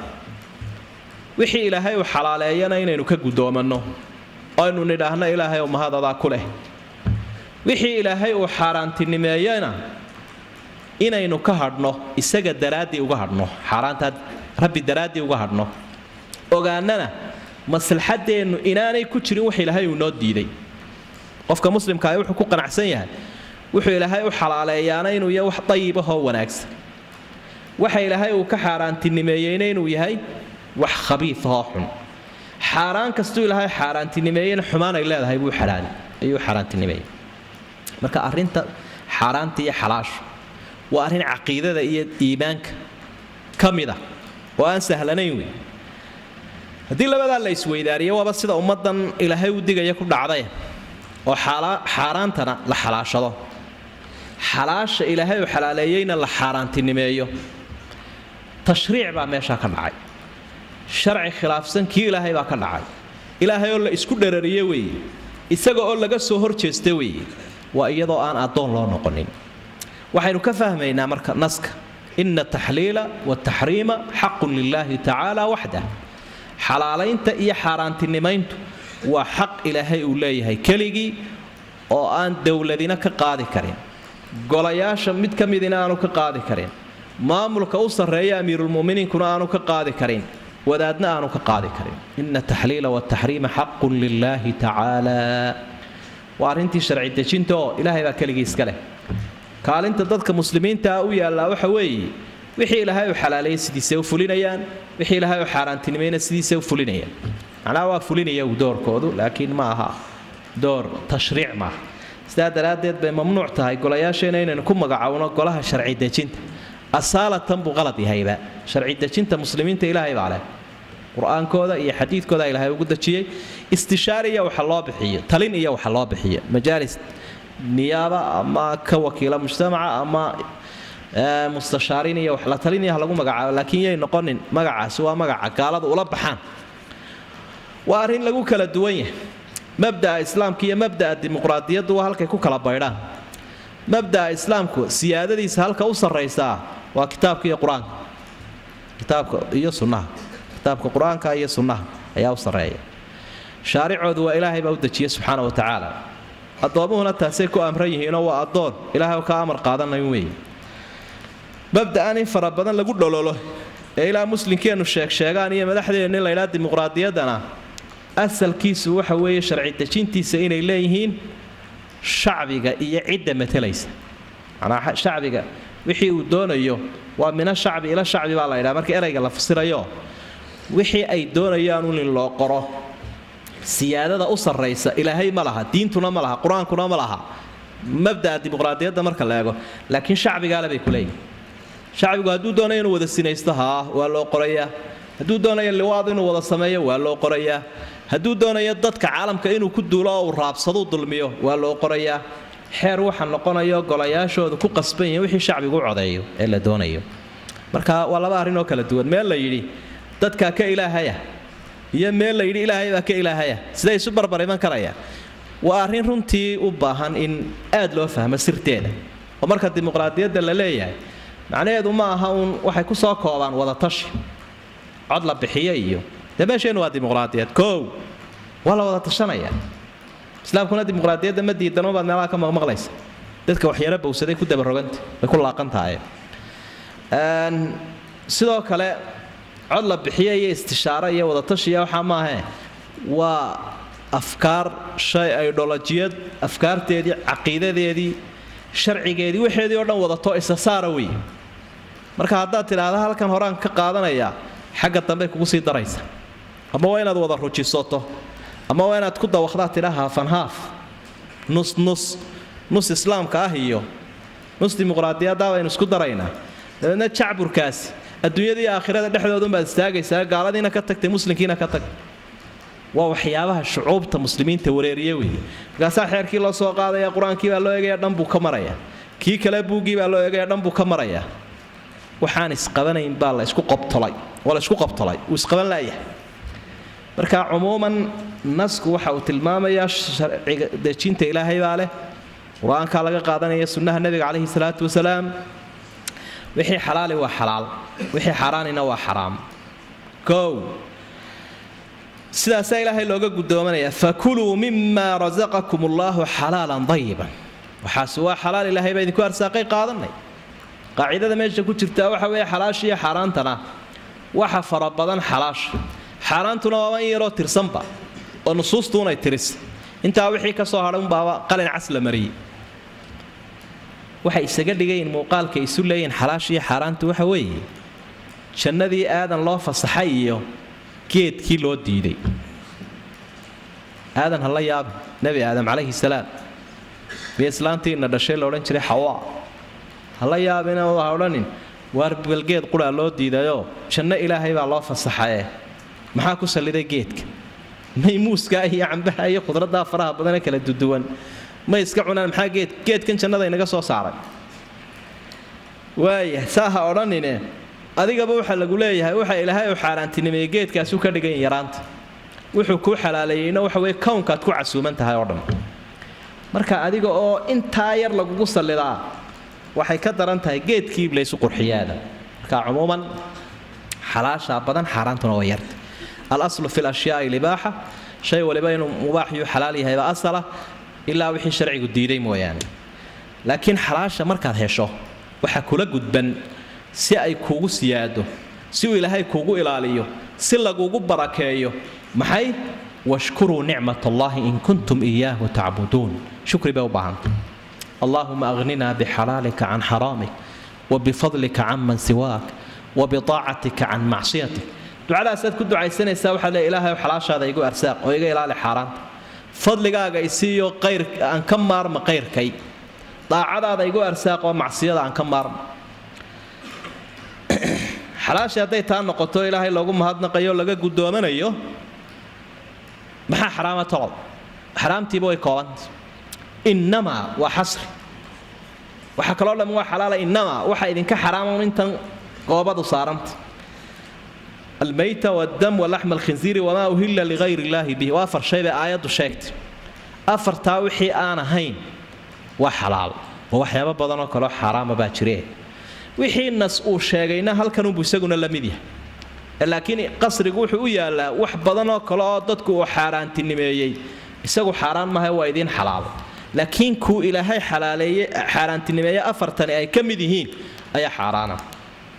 wixii ilaahay uu xalaaleeyana inaynu ka guddoomanno aynu nidhaahno ilaahay oo mahadadaa ku leh wixii ilaahay uu xaaraantinimeeyana inaynu ka hadhno isaga daraaddii uga hadhno xaaraantaa rabbi daraaddii uga hadhno ogaanana maslaxaddeennu inaanay ku jirin wax ilaahay uu noo diiday qofka muslimkaahi wuxuu ku qanacsan yahay wuxuu ilaahay u xalaaleeyaana inuu yahay wax dayibahoo wanaagsan waxa ilaahay uu ka xaaraantinimeeyeyna inuu yahay wax khabiifahoo xun xaaraan kastuu ilaahay xaaraantinimeeyena xumaan ay leedahay buu ayuu xaaraantinimeeyey marka arrinta xaaraanta iyo xalaashu waa arrin caqiidada iyo iimaanka ka mid ah oo aan sahlanayn wey haddii labadaa la isweydaariyo waaba sida ummaddan ilaahay u digaya ku dhacday oo xaaraantana la xalaashado xalaasha ilaahay uu xalaaleeyeyna la xaaraantinimeeyo tashriic baa meeshaa ka dhacay sharci khilaafsan kii ilaahay baa ka dhacay ilaahay oo la isku dharariye weeye isaga oo laga soo horjeesta weeye waa iyadoo aan addoon loo noqonin waxaynu ka fahmaynaa marka naska ina taxliila wataxriima xaqun lilaahi tacaala waxdah xalaalaynta iyo xaaraantinimayntu waa xaq ilaahay uu leeyahay keligii oo aan dowladina ka qaadi karin golayaasha mid ka midina aanu ka qaadi karin maamulka u sarreeya amiirulmuminiinkuna aanu ka qaadi karin wadaadna aanu ka qaadi karin ina taxliila wataxriima xaqun lilaahi tacaala waa arrintii sharci dejinta oo ilaahay baa keligii iska leh kaalinta dadka muslimiintaa u yaallaa waxa weeye wixii ilaahay u xalaaleeyey sidiisay u fulinayaan wixii ilaahay u xaaraantinimayna sidiisay u fulinayaan macnaha waa fulinaya uu doorkoodu laakiin ma aha door tashriic maaha sidaa daraaddeed bay mamnuuc tahay golayaasheena inaynu ku magacowno golaha sharci dejinta asaalatan buu qalad yahayba sharci dejinta muslimiinta ilaahay baa leh qur-aankooda iyo xadiidkooda ilaahay ugu dejiyey istishaar iyo waxa loo bixiyo talin iyo waxa loo bixiyo majaalis niyaaba ama ka wakiila mujtamaca ama mustashaariin iyo wax la talin iyo ha lagu magacaabo laakiin yay noqonin magacaasi waa magaca gaaladu ula baxaan waa arrin lagu kala duwan yahay mabda'a islaamka iyo mabda'a dimuqraadiyaddu waa halkay ku kala baydhaan mabda'a islaamku siyaadadiisa halka u sarraysaa waa kitaabka iyo qur-aanka kitaabka iyo sunnaha kitaabka qur-aanka iyo sunnaha ayaa u sarreeya shaaricoodu waa ilaahay baa u dejiya subxaana wa tacaala addoomuhuna taasay ku amran yihiinoo waa addoon ilaahay ka amar qaadanayn weeye mabda'an in fara badan lagu dhololo ee ilaa muslimkeennu sheegsheegaan iyo madaxdeennu in laydhaha dimuqraadiyaddana asalkiisu waxa weeye sharci dejintiisa inay leeyihiin shacbiga iyo cidda matalaysa manaa shacbiga wixii uu doonayo waa mina shacbi ila shacbi baa la ydhaha marka erayga la fasirayo wixii ay doonayaan un in loo qoro siyaadada u sarraysa ilaahay ma laha diintuna ma laha qur-aankuna ma laha mabda'a dimuqraadiyadda marka la eego laakiin shacbigaale bay ku leeyihin shacbigu hadduu doonayo inuu wada sinaysto haa waa loo qorayaa hadduu doonayo liwaad inuu wada sameeyo waa loo qorayaa hadduu doonayo dadka caalamka inuu ku duulo oo uu raabsaduu dulmiyo waa loo qorayaa xeer waxa noqonayo golayaashooda ku qasban yihiin wixii shacbigu u codeeyo ee la doonayo marka waa laba arrin oo kala duwan meel la yidhi dadkaa ka ilaahaya iyo meel la yidhi ilaahay baa ka ilaahaya siday isu barbar iman karayaan waa arrin runtii u baahan in aad loo fahmo sirteeda oo marka dimuqraadiyadda la leeyahay macnaheedu ma aha uun waxay ku soo koobaan wadatashi cod la bixiyo iyo dee meesheennu waa dimuqraadiyad koow waa la wada tashanaya islaamkuna dimuqraadiyadda ma diidano baad meelaha ka maqmaqlaysa dadka waxyaalo bowsaday ku dabaroganta way ku laaqan tahay sidoo kale cod la bixiyo iyo istishaaro iyo wadatashiya waxaa maahe waa afkaar shay idholojiyad afkaarteedii caqiidadeedii sharcigeedii waxeedii oo dhan wadato isa saara wey marka haddaad tidhaahda halkan horaan ka qaadanayaa xagga dambey kugu sii daraysa ama waa inaad wada rujisato ama waa inaad ku dawaqdaad tidha haafan haaf nus nus nus islaamka ah iyo nus dimuqraadiyadda baynu isku daraynaa dabeedna jacburkaasi adduunyada iyo aakhirada dhexdoodunbaad istaagaysaa gaaladiina ka tagtay muslimkiina ka tag waa waxyaabaha shucuubta muslimiinta wareeriye wey markaasaa xeerkii loo soo qaadaya qur-aankii baa loo eegaya dhan buu ka maraya kii kale buuggii baa loo eegaya dhan buu ka maraya waxaan isqabanayn baa la isku qobtolay waa la isku qobtolay uu isqaban laayahay marka cumuuman nasku waxa uu tilmaamayaa sharciga dejinta ilaahay baa leh qur-aankaa laga qaadanaya sunnaha nebiga calayhi salaatu wasalaam wixii xalaali waa xalaal wixii xaaraanina waa xaraam kow sidaasaa ilaahay looga guddoomanaya fakuluu mima rasaqakum allaahu xalaalan dayiban waxaasi waa xalaal ilaahay baa idinku arsaaqay qaadanay qaacidada meesha ku jirtaa waxa weeye xalaasha iyo xaaraantana waxa fara badan xalaasha xaaraantuna waaba in yaroo tirsanba oo nusuustuunay tiris intaa wixii ka soo hadhay unbaaba qalin cas la mariyey waxay isaga dhigayin muuqaalka isu leeyihin xalaasha iyo xaaraantu waxa weeye jannadii aadan loo fasaxay iyo geedkii loo diiday aadan ha la yaabin nebi aadam calayhi salaam miyo islaantiina dhashay la odhan jiray xawaa ha la yaabina ha odhanin waar balgeed quraa loo diidayoo janno ilaahay baa loo fasaxaye maxaa ku salliday geedka maymuuskaa iyo cambaha iyo khudraddaa faraha badane kala duduwan may iska cunaan maxaa geed geedkan jannada inaga soo saaray waaya saa ha odhanine adigaba waxaa lagu leeyahay waxa ilaahay u xaaraantinimeeyey geedkaasu ka dhigan yaraanta wuxuu kuu xalaaleeyeyna waxa weye kownkaad ku casuuman tahay oo dhan marka adiga oo intaa yar lagugu sallidaa waxay ka daran tahay geedkii laysu qurxiyaada marka cumuuman xalaashaa badan xaaraantuna waa yarta alaslu fi lashyaai libaaxa shay waliba inuu mubaaxiyuu xalaal yahayba asala ilaa wixii sharcigu diiday mooyaane laakiin xalaasha markaad hesho waxaa kula gudban si ay kuugu siyaado si uu ilaahay kuugu ilaaliyo si lagugu barakeeyo maxay washkuruu nicmat allahi in kuntum iyaahu tacbuduun shukri bay u baahanta allaahuma aghnina bixalaalika can xaraamik wabifadlika can man siwaak wabitaacatika can macsiyatik ducadaasaad ku ducaysanaysaa waxaad leey ilaahay xalaashaada igu arsaaq oo iga ilaali xaaraanta fadligaaga isiiyo qayr aan ka maarma qayrkay daacadaada igu arsaaq oo macsiyada aan ka maarma xalaashii hadday taa noqoto ilaahay loogu mahadnaqayo laga guddoomanayo maxaa xaraama toqol xaraamtiiba way koobanta innamaa waa xasri waxaa kaloo dhammi waa xalaala innamaa waxa idinka xaraama intan goobadu saaranta almayta waddam walaxma alkhinziiri wamaa uhilla ligayr illaahi bihi waa afar shay bay aayaddu sheegtay afartaa wixii aan ahayn waa xalaal oo waxyaabo badanoo kaleo xaaraama baa jiree wixii nas uu sheegayna halkanunbu isaguna la mid yahay laakiin qasrigu wuxuu u yaallaa wax badanoo kale oo dadku uu xaaraantinimeeyey isagu xaaraan maha waa idiin xalaalo laakiin kuu ilaahay xalaaleeye xaaraantinimeeye afartani ay ka mid yihiin ayaa xaaraana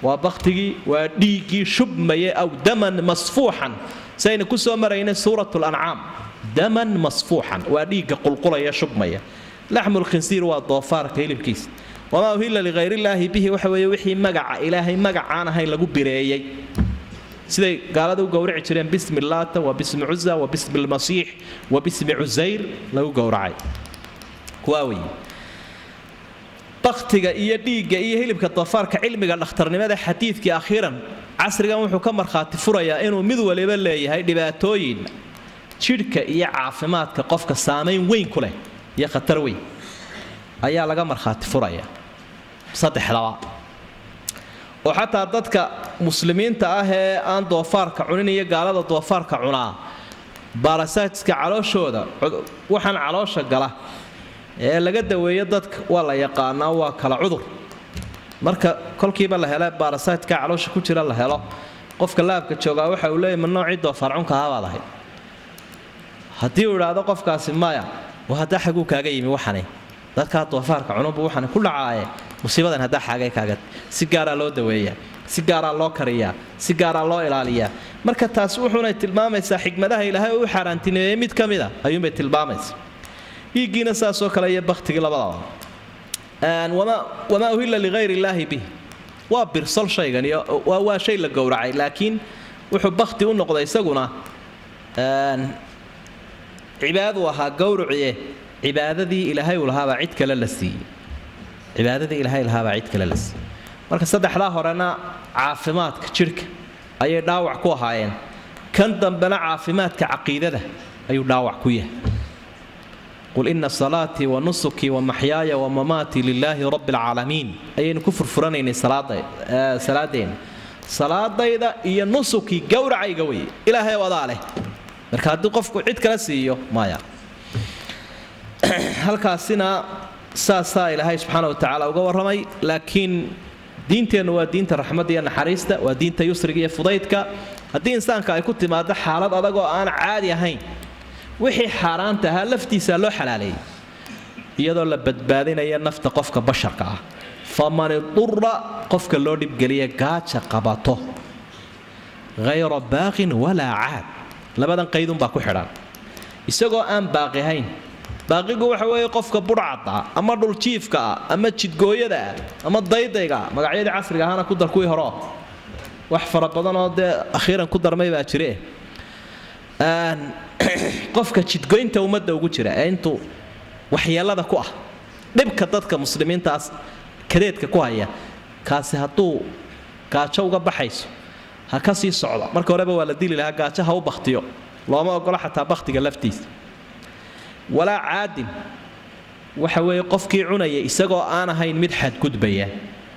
waa baktigii waa dhiiggii shubmaya aw daman masfuuxan saynu ku soo maraynay suurat lancaam daman masfuuxan waa dhiigga qulqulaya shubmaya laxmulkhinsiir waa doofaarka hilibkiisa wamaa uhilla lihayrillaahi bihi waxa weeye wixii magaca ilaahay magacaan ahayn lagu bireeyey siday gaalada u gowraci jireen bismi laata wa bismi cuza wa bismi lmasiix wa bismi cusayr lagu gowracay kuwaa weeye baktiga iyo dhiigga iyo hilibka doofaarka cilmiga dhakhtarnimada xadiidkii akhiiran casrigan wuxuu ka markhaati furayaa inuu mid waliba leeyahay dhibaatooyin jidhka iyo caafimaadka qofka saamayn weyn ku leh iyo khatar weyn ayaa laga markhaati furaya saddexdaba oo xataa dadka muslimiinta ah ee aan doofaarka cunin iyo gaalada doofaarka cunaa baarasaajka calooshooda waxaan caloosha gala ee laga daweeyo dadka waa la yaqaanaa waa kala cudur marka kolkiiba la hele baarasaydka caloosha ku jira la helo qofka laabka joogaa waxa uu leeyay ma noocii doofaarcunka ahabaad ahayd haddii uu idhaahdo qofkaasi maya waa haddaa xaguu kaaga yimi waxani dadkaa doofaarka cununbu waxani ku dhacaaye musiibadan haddaa xaagay kaaga si gaaraa loo daweeyaa si gaaraa loo kariyaa si gaaraa loo ilaaliyaa marka taas wuxuunay tilmaamaysaa xikmadaha ilaahay oo u xaaraantineeyey mid ka mida ayuunbay tilmaamaysa dhiiggiina saasoo kale iyo baktigii labadaba wamaa uhilla ligayr illaahi bih waa birsol shaygan waa shay la gowracay laakiin wuxuu bakti u noqday isaguna cibaadadu ahaa gowracie cibaadadii ilaahay uu lahaabaa cid kale la siiyey cibaadadii ilaahay lahaabaa cid kale la siiyey marka saddexdaa horena caafimaadka jidhka ayay dhaawac ku ahaayeen kan dambena caafimaadka caqiidada ayuu dhaawac ku yahay qul ina salaatii wa nusukii wa maxyaaya wa mamaatii lilaahi rabbi alcaalamiin ayaynu ku furfuranaynay salaadeenna salaadayda iyo nusukii gowracayga weye ilaahay adaa leh marka haddii qofku cid kala siiyo maya halkaasina saasaa ilaahay subxaana wa tacaala uga warramay laakiin diinteennu waa diinta raxmadda iyo naxariista waa diinta yusriga iyo fudaydka haddii insaanka ay ku timaado xaalad adag oo aan caadi ahayn wixii xaaraanta ahaa laftiisaa loo xalaaleeyey iyadoo la badbaadinaya nafta qofka basharka ah faman idura qofka loo dhibgeliya gaaja qabato hayra baaqin walaa caad labadan qaydunbaa ku xidhan isagoo aan baaqihayn baaqigu waxa weeye qofka budhcada ah ama dhuljiifka ah ama jidgooyada ah ama daydayga ah magacyadii casriga ahaana ku dar kuwii horeo wax fara badanoo dee akhiiran ku darmay baa jire qofka jidgoynta ummadda ugu jira ee intuu waxyeelada ku ah dhibka dadka muslimiintaas kadeedka ku haya kaasi hadduu gaajo uga baxayso ha ka sii socdo marka horeba waa la dili lahaa gaajo ha u bakhtiyo looma ogola xataa bakhtiga laftiisa walaa caadin waxa weeye qofkii cunaya isagoo aan ahayn mid xadgudbaya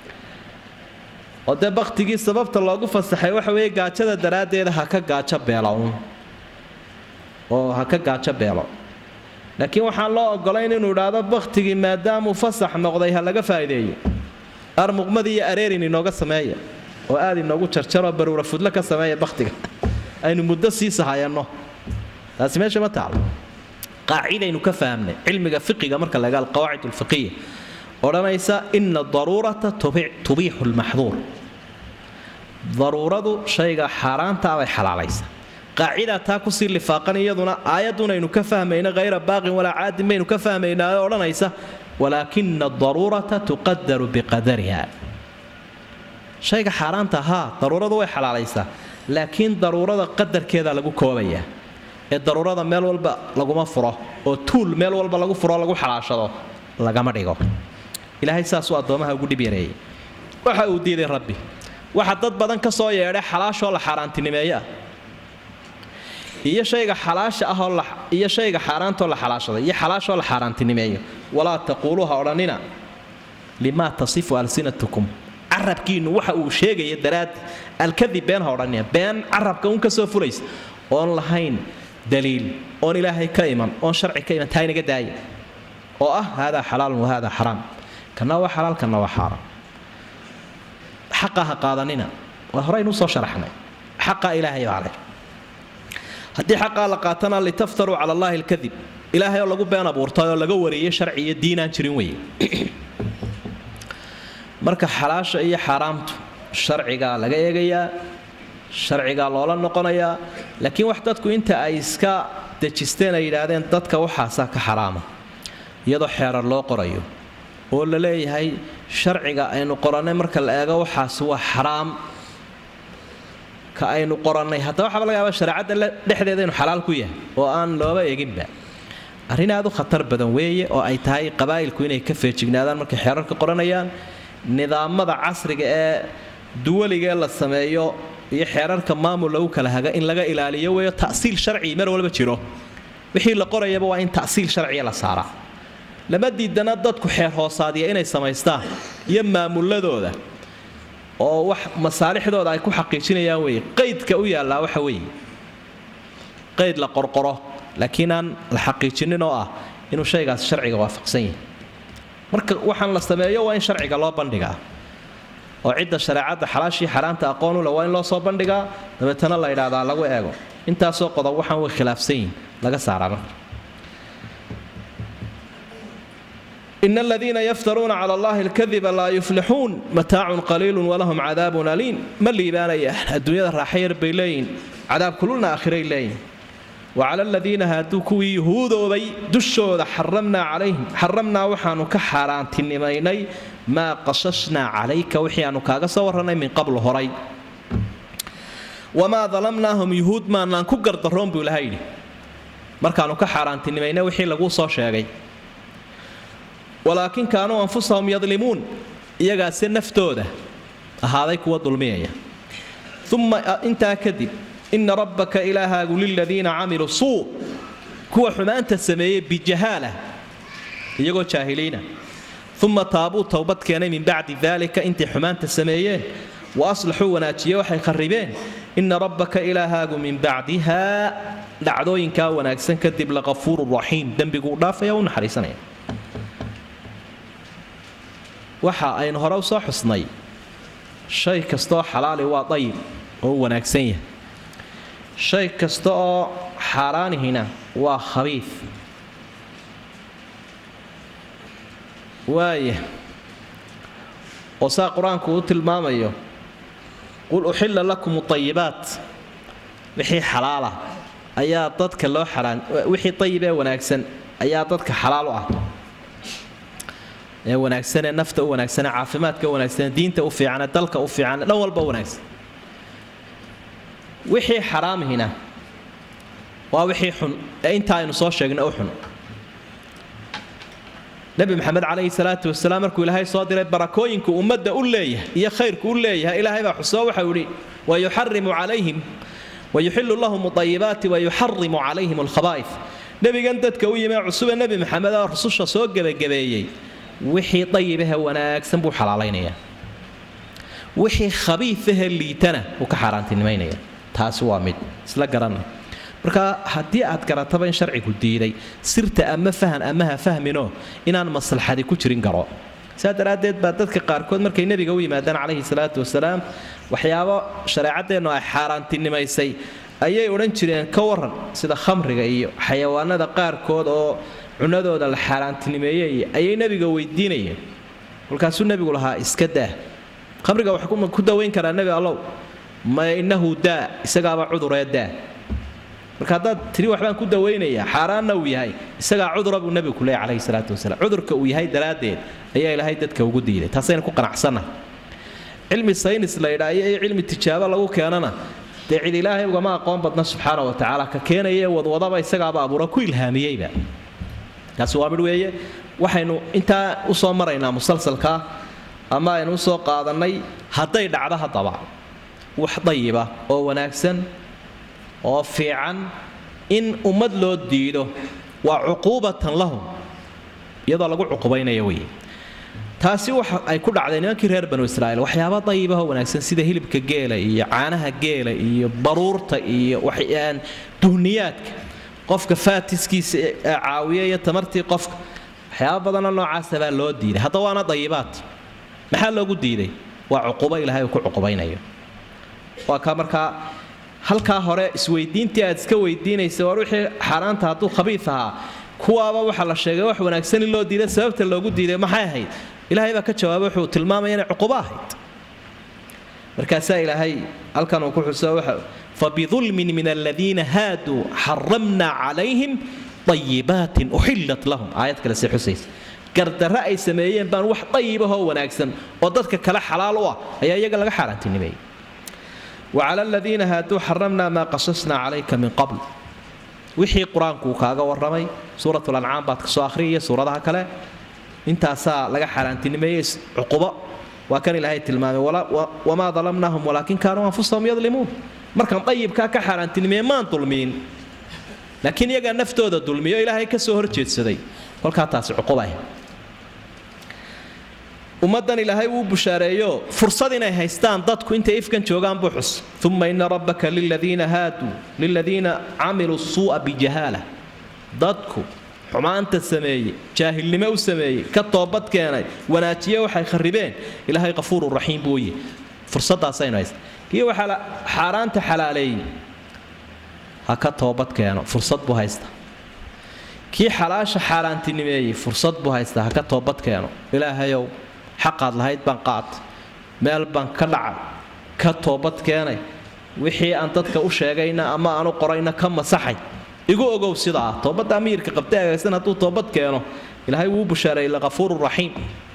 oo dee bakhtigii sababta loogu fasaxay waxa weeye gaajada daraaddeeda ha ka gaajo beelo uun oo ha ka gaajo beelo laakiin waxaan loo ogolayn inuu idhaahdo bakhtigii maadaamuu fasax noqday ha laga faa'iideeyo armuqmadii iyo areerin inooga sameeya oo aad inoogu jarjaroo baruura fudlo ka sameeya bakhtiga aynu muddo sii sahayanno taasi meesha ma taalo qaacidaynu ka fahamnay cilmiga fiqiga marka laga alqawaacid alfiqiya odhanaysa ina daruurata tubiixu lmaxduur daruuradu shayga xaaraanta bay xalaalaysa qaacidaa taa kusii lifaaqan iyaduna aayadunaynu ka fahmayna hayra baaqin walaa caadin baynu ka fahmaynaa oo odhanaysa walaakina adaruurata tuqadaru biqadariha shayga xaaraanta haa daruuradu way xalaalaysaa laakiin daruurada qadarkeeda lagu koobayaa ee daruurada meel walba laguma furo oo tuul meel walba lagu furo lagu xalaashado lagama dhigo ilaahay saasuu addoomaha ugu dhib yareeyay waxa uu diiday rabbi waxa dad badan ka soo yeedhay xalaashoo la xaaraantinimeeyaa iyo shayga xalaasha ahoo iyo shayga xaaraantoo la xalaashaday iyo xalaashoo la xaaraantinimeeyo walaa taquuluuha odhanina limaa tasifu alsinatukum carabkiinnu waxa uu sheegaya daraaddi alkadib been ha odhanina been carabka un ka soo fulaysa oon lahayn daliil oon ilaahay ka iman oon sharci ka iman taa inaga daaya oo ah haadaa xalaalun wa haadaa xaraam kana waa xalaal kana waa xaaraam xaqa ha qaadanina waa horeynu usoo sharaxnay xaqa ilaahay baa leh haddii xaqaa la qaatana litaftaruu cala allaahi alkadib ilaahay oo lagu been abuurtay oo laga wariyey sharci iyo diinaan jirin weye marka xalaasha iyo xaaraamtu sharcigaa laga eegayaa sharcigaa loola noqonayaa laakiin wax dadku inta ay iska dejisteen ay yidhaahdeen dadka waxaasaa ka xaraama iyadoo xeerar loo qorayo oo la leeyahay sharciga aynu qorannay marka la eego waxaas waa xaraam ka aynu qorannay haddaba waxaaba laga yaaba shareecadda dhexdeeda inu xalaal ku yahay oo aan looba eeginba arrin aad u khatar badan weeye oo ay tahay qabaa'ilku inay ka feejignaadaan markay xeerarka qoranayaan nidaamada casriga ee duwaligee la sameeyo iyo xeerarka maamul lagu kala haga in laga ilaaliyo weeyo ta'siil sharci mar walba jiro wixii la qorayaba waa in ta'siil sharciya la saaraa lama diidana dadku xeer hoosaadiya inay samaystaan iyo maamuladooda oo wax masaalixdooda ay ku xaqiijinayaan weye qaydka u yaallaa waxa weeye qayd la qorqoro laakiin aan la xaqiijinin oo ah inuu shaygaas sharciga waafaqsan yahay marka waxaan la sameeyo waa in sharciga loo bandhigaa oo cidda shareecadda xalaashii xaraamta aqoon u leh waa in loo soo bandhigaa dabeetana la yidhaahdaa lagu eego intaasoo qodob waxaan way khilaafsan yihin laga saaraa marka in aladiina yaftaruuna cala allahi alkadiba laa yuflixuun mataacun qaliilun walahum cadaabun aliim ma liibaanayaan adduunyada raaxa yar bay leeyihin cadaab kululna aakhiray leeyihin wacala aladiina hadduu kuwii yuhuudoobay dushooda xaramnaa calayhim xaramnaa waxaanu ka xaaraantinimaynay maa qasashnaa calayka wixii aanu kaaga soo warrannay min qablu horay wamaa dalamnaahum yuhuud maanaan ku gardaroon buu ilaha yidhi markaanu ka xaaraantinimaynay wixii laguu soo sheegay walaakin kaanuu anfusahum yadlimuun iyagaase naftooda ahaaday kuwa dulmiyaya uma intaa kadib ina rabbaka ilaahaagu liladiina camiluu suu kuwa xumaanta sameeyey bijahaala iyagoo jaahiliina uma taabuu towbad keenay min bacdi daalika intay xumaanta sameeyeen wa aslaxuu wanaajiye waxay kharribeen ina rabbaka ilaahaagu min bacdiha dhacdooyinkaa wanaagsan kadib laqafuuru raxiim dembiguu dhaafaya u naxariisanaya waxa aynu hore u soo xusnay shay kastaoo xalaali waa dayib oo u wanaagsan yahay shay kasta oo xaaraanihina waa khabiif waaya oo saa qur-aanku uu tilmaamayo qul uxilla lakum ayibaat wixii xalaala ayaa dadka loo xaraan wixii ayib ee wanaagsan ayaa dadka xalaal u ah ee wanaagsanee nafta u wanaagsanee caafimaadka u wanaagsanee diinta u fiicane dalka u fiicane dhan walba wanaagsan wixii xaraamihina waa wixii xun ee inta aynu soo sheegna u xun nebi maxamed calayhi salaatu wasalaam markuu ilaahay soo diray barakooyinku ummadda u leeyahay iyo khayrku u leeyahay ilaahay baa xusoo waxau idhi wayuxarimu calayhim wayuxilu lahum ayibaati wayuxarimu calayhim alkhabaa'if nebigan dadka u yimee cusube nebi maxamed oo rususha soo gebagabeeyey wixii dayibahe wanaagsan buu xalaalaynayaa wixii khabiifahe liitana wuu ka xaaraantinimaynaya taasi waa mid isla garanay marka haddii aad garataba in sharcigu diiday sirta ama fahan ama ha fahminoo inaan maslaxadi ku jirin garo saa daraaddeed baa dadka qaarkood markay nebiga u yimaadaan calayhi salaatu wasalaam waxyaabo shareecadeennu ay xaaraantinimaysay ayay odhan jireen ka waran sida khamriga iyo xayawaanada qaarkood oo cunadooda la xaaraantinimeeyey ayay nebiga weydiinayeen kolkaasuu nebigu lahaa iska daa khamriga wax ku dawayn karaa nebi allow ma innahu daa isagaaba cuduree daa marka haddaad tiri waxbaan ku dawaynayaa xaaraanna uu yahay isagaa cudura buu nebigu ku leeyay calayhi salaatu wasalaam cudurka uu yahay daraaddeed ayaa ilaahay dadka ugu diiday taasayna ku qanacsanna cilmi saynis la yidhaa iyo cilmi tijaabo lagu keenana dee cid ilaahay ugama aqoon badna subxaana wa tacaala ka keenaya wadwadaba isagaaba abuura ku ilhaamiyeyba taasi waa midh weeye waxaynu intaa usoo maraynaa musalsalkaa ama aynu usoo qaadannay hadday dhacdo haddaba wax dayiba oo wanaagsan oo fiican in ummad loo diido waa cuquubatan lahum iyadoo lagu cuqubaynaya wey taasi waxa ay ku dhacday nimankii reer banu israa'iil waxyaaba dayibahoo wanaagsan sida hilibka geela iyo caanaha geela iyo baruurta iyo duhniyaadka qofka faatiskiisa caawiya iyo tamartii qofka waxyaaba badanoo noocaasa baa loo diiday hadda waana dayibaad maxaa loogu diiday waa cuqubo ilaahay uu ku cuqubaynayo waa ka markaa halkaa hore isweydiintii aad iska weydiinaysa war wixii xaaraanta hadduu khabiif ahaa kuwaaba waxaa la sheegay wax wanaagsan in loo diiday sababta loogu diiday maxay ahayd ilaahay baa ka jawaabay wuxuu tilmaamaya inay cuqubo ahayd markaasaa ilaahay halkan uu ku xuso waxa fabidulmin min aladiina haaduu xaramna calayhim ayibaatin uxillat lahum aayad kale see xusaysa gardarre ay sameeyeen baan wax dayibahoo wanaagsan oo dadka kale xalaal u ah ayaa iyaga laga xaaraantinimeeyey wacala aladiina haaduu xaramna maa qasasnaa calayka min qabl wixii qur-aanku kaaga warramay suuratulancaam baad ka soo akhriyaya suuradaha kale intaasaa laga xaaraantinimeeyey cuqubo waa kan ilaahay tilmaamay wamaa dalamnaahum walaakin kaanuu anfusahum yadlimuun markaan dayibkaa ka xaaraantinimeeye maan dulmiin laakiin iyagaa naftooda dulmiyo ilaahay ka soo horjeedsaday kolkaa taasi cuqubah ummaddan ilaahay wuu bushaareeyo fursad inay haystaan dadku intay ifkan joogaan buu xus uma ina rabbaka liladiina haaduu liladiina camiluu suu'a bijahaala dadku xumaanta sameeyey jaahilnimo u sameeyey ka toobad keenay wanaajiye waxay kharibeen ilaahay qafuuru raxiim buu yihi fursaddaasaynu haysta kii waxaa xaaraanta xalaaleeyey ha ka toobad keeno fursad buu haysta kii xalaasha xaaraantinimeeyey fursad buu haystaa ha ka toobad keeno ilaahayow xaqaad lahayd baan qaatay meel baan ka dhacay ka toobad keenay wixii aan dadka u sheegayna ama aanu qorayna ka masaxay igu ogow sida ah toobadda amiirka qabtay agaysan hadduu toobad keeno ilaahay wuu bushaareeyey lakafuuru raxiim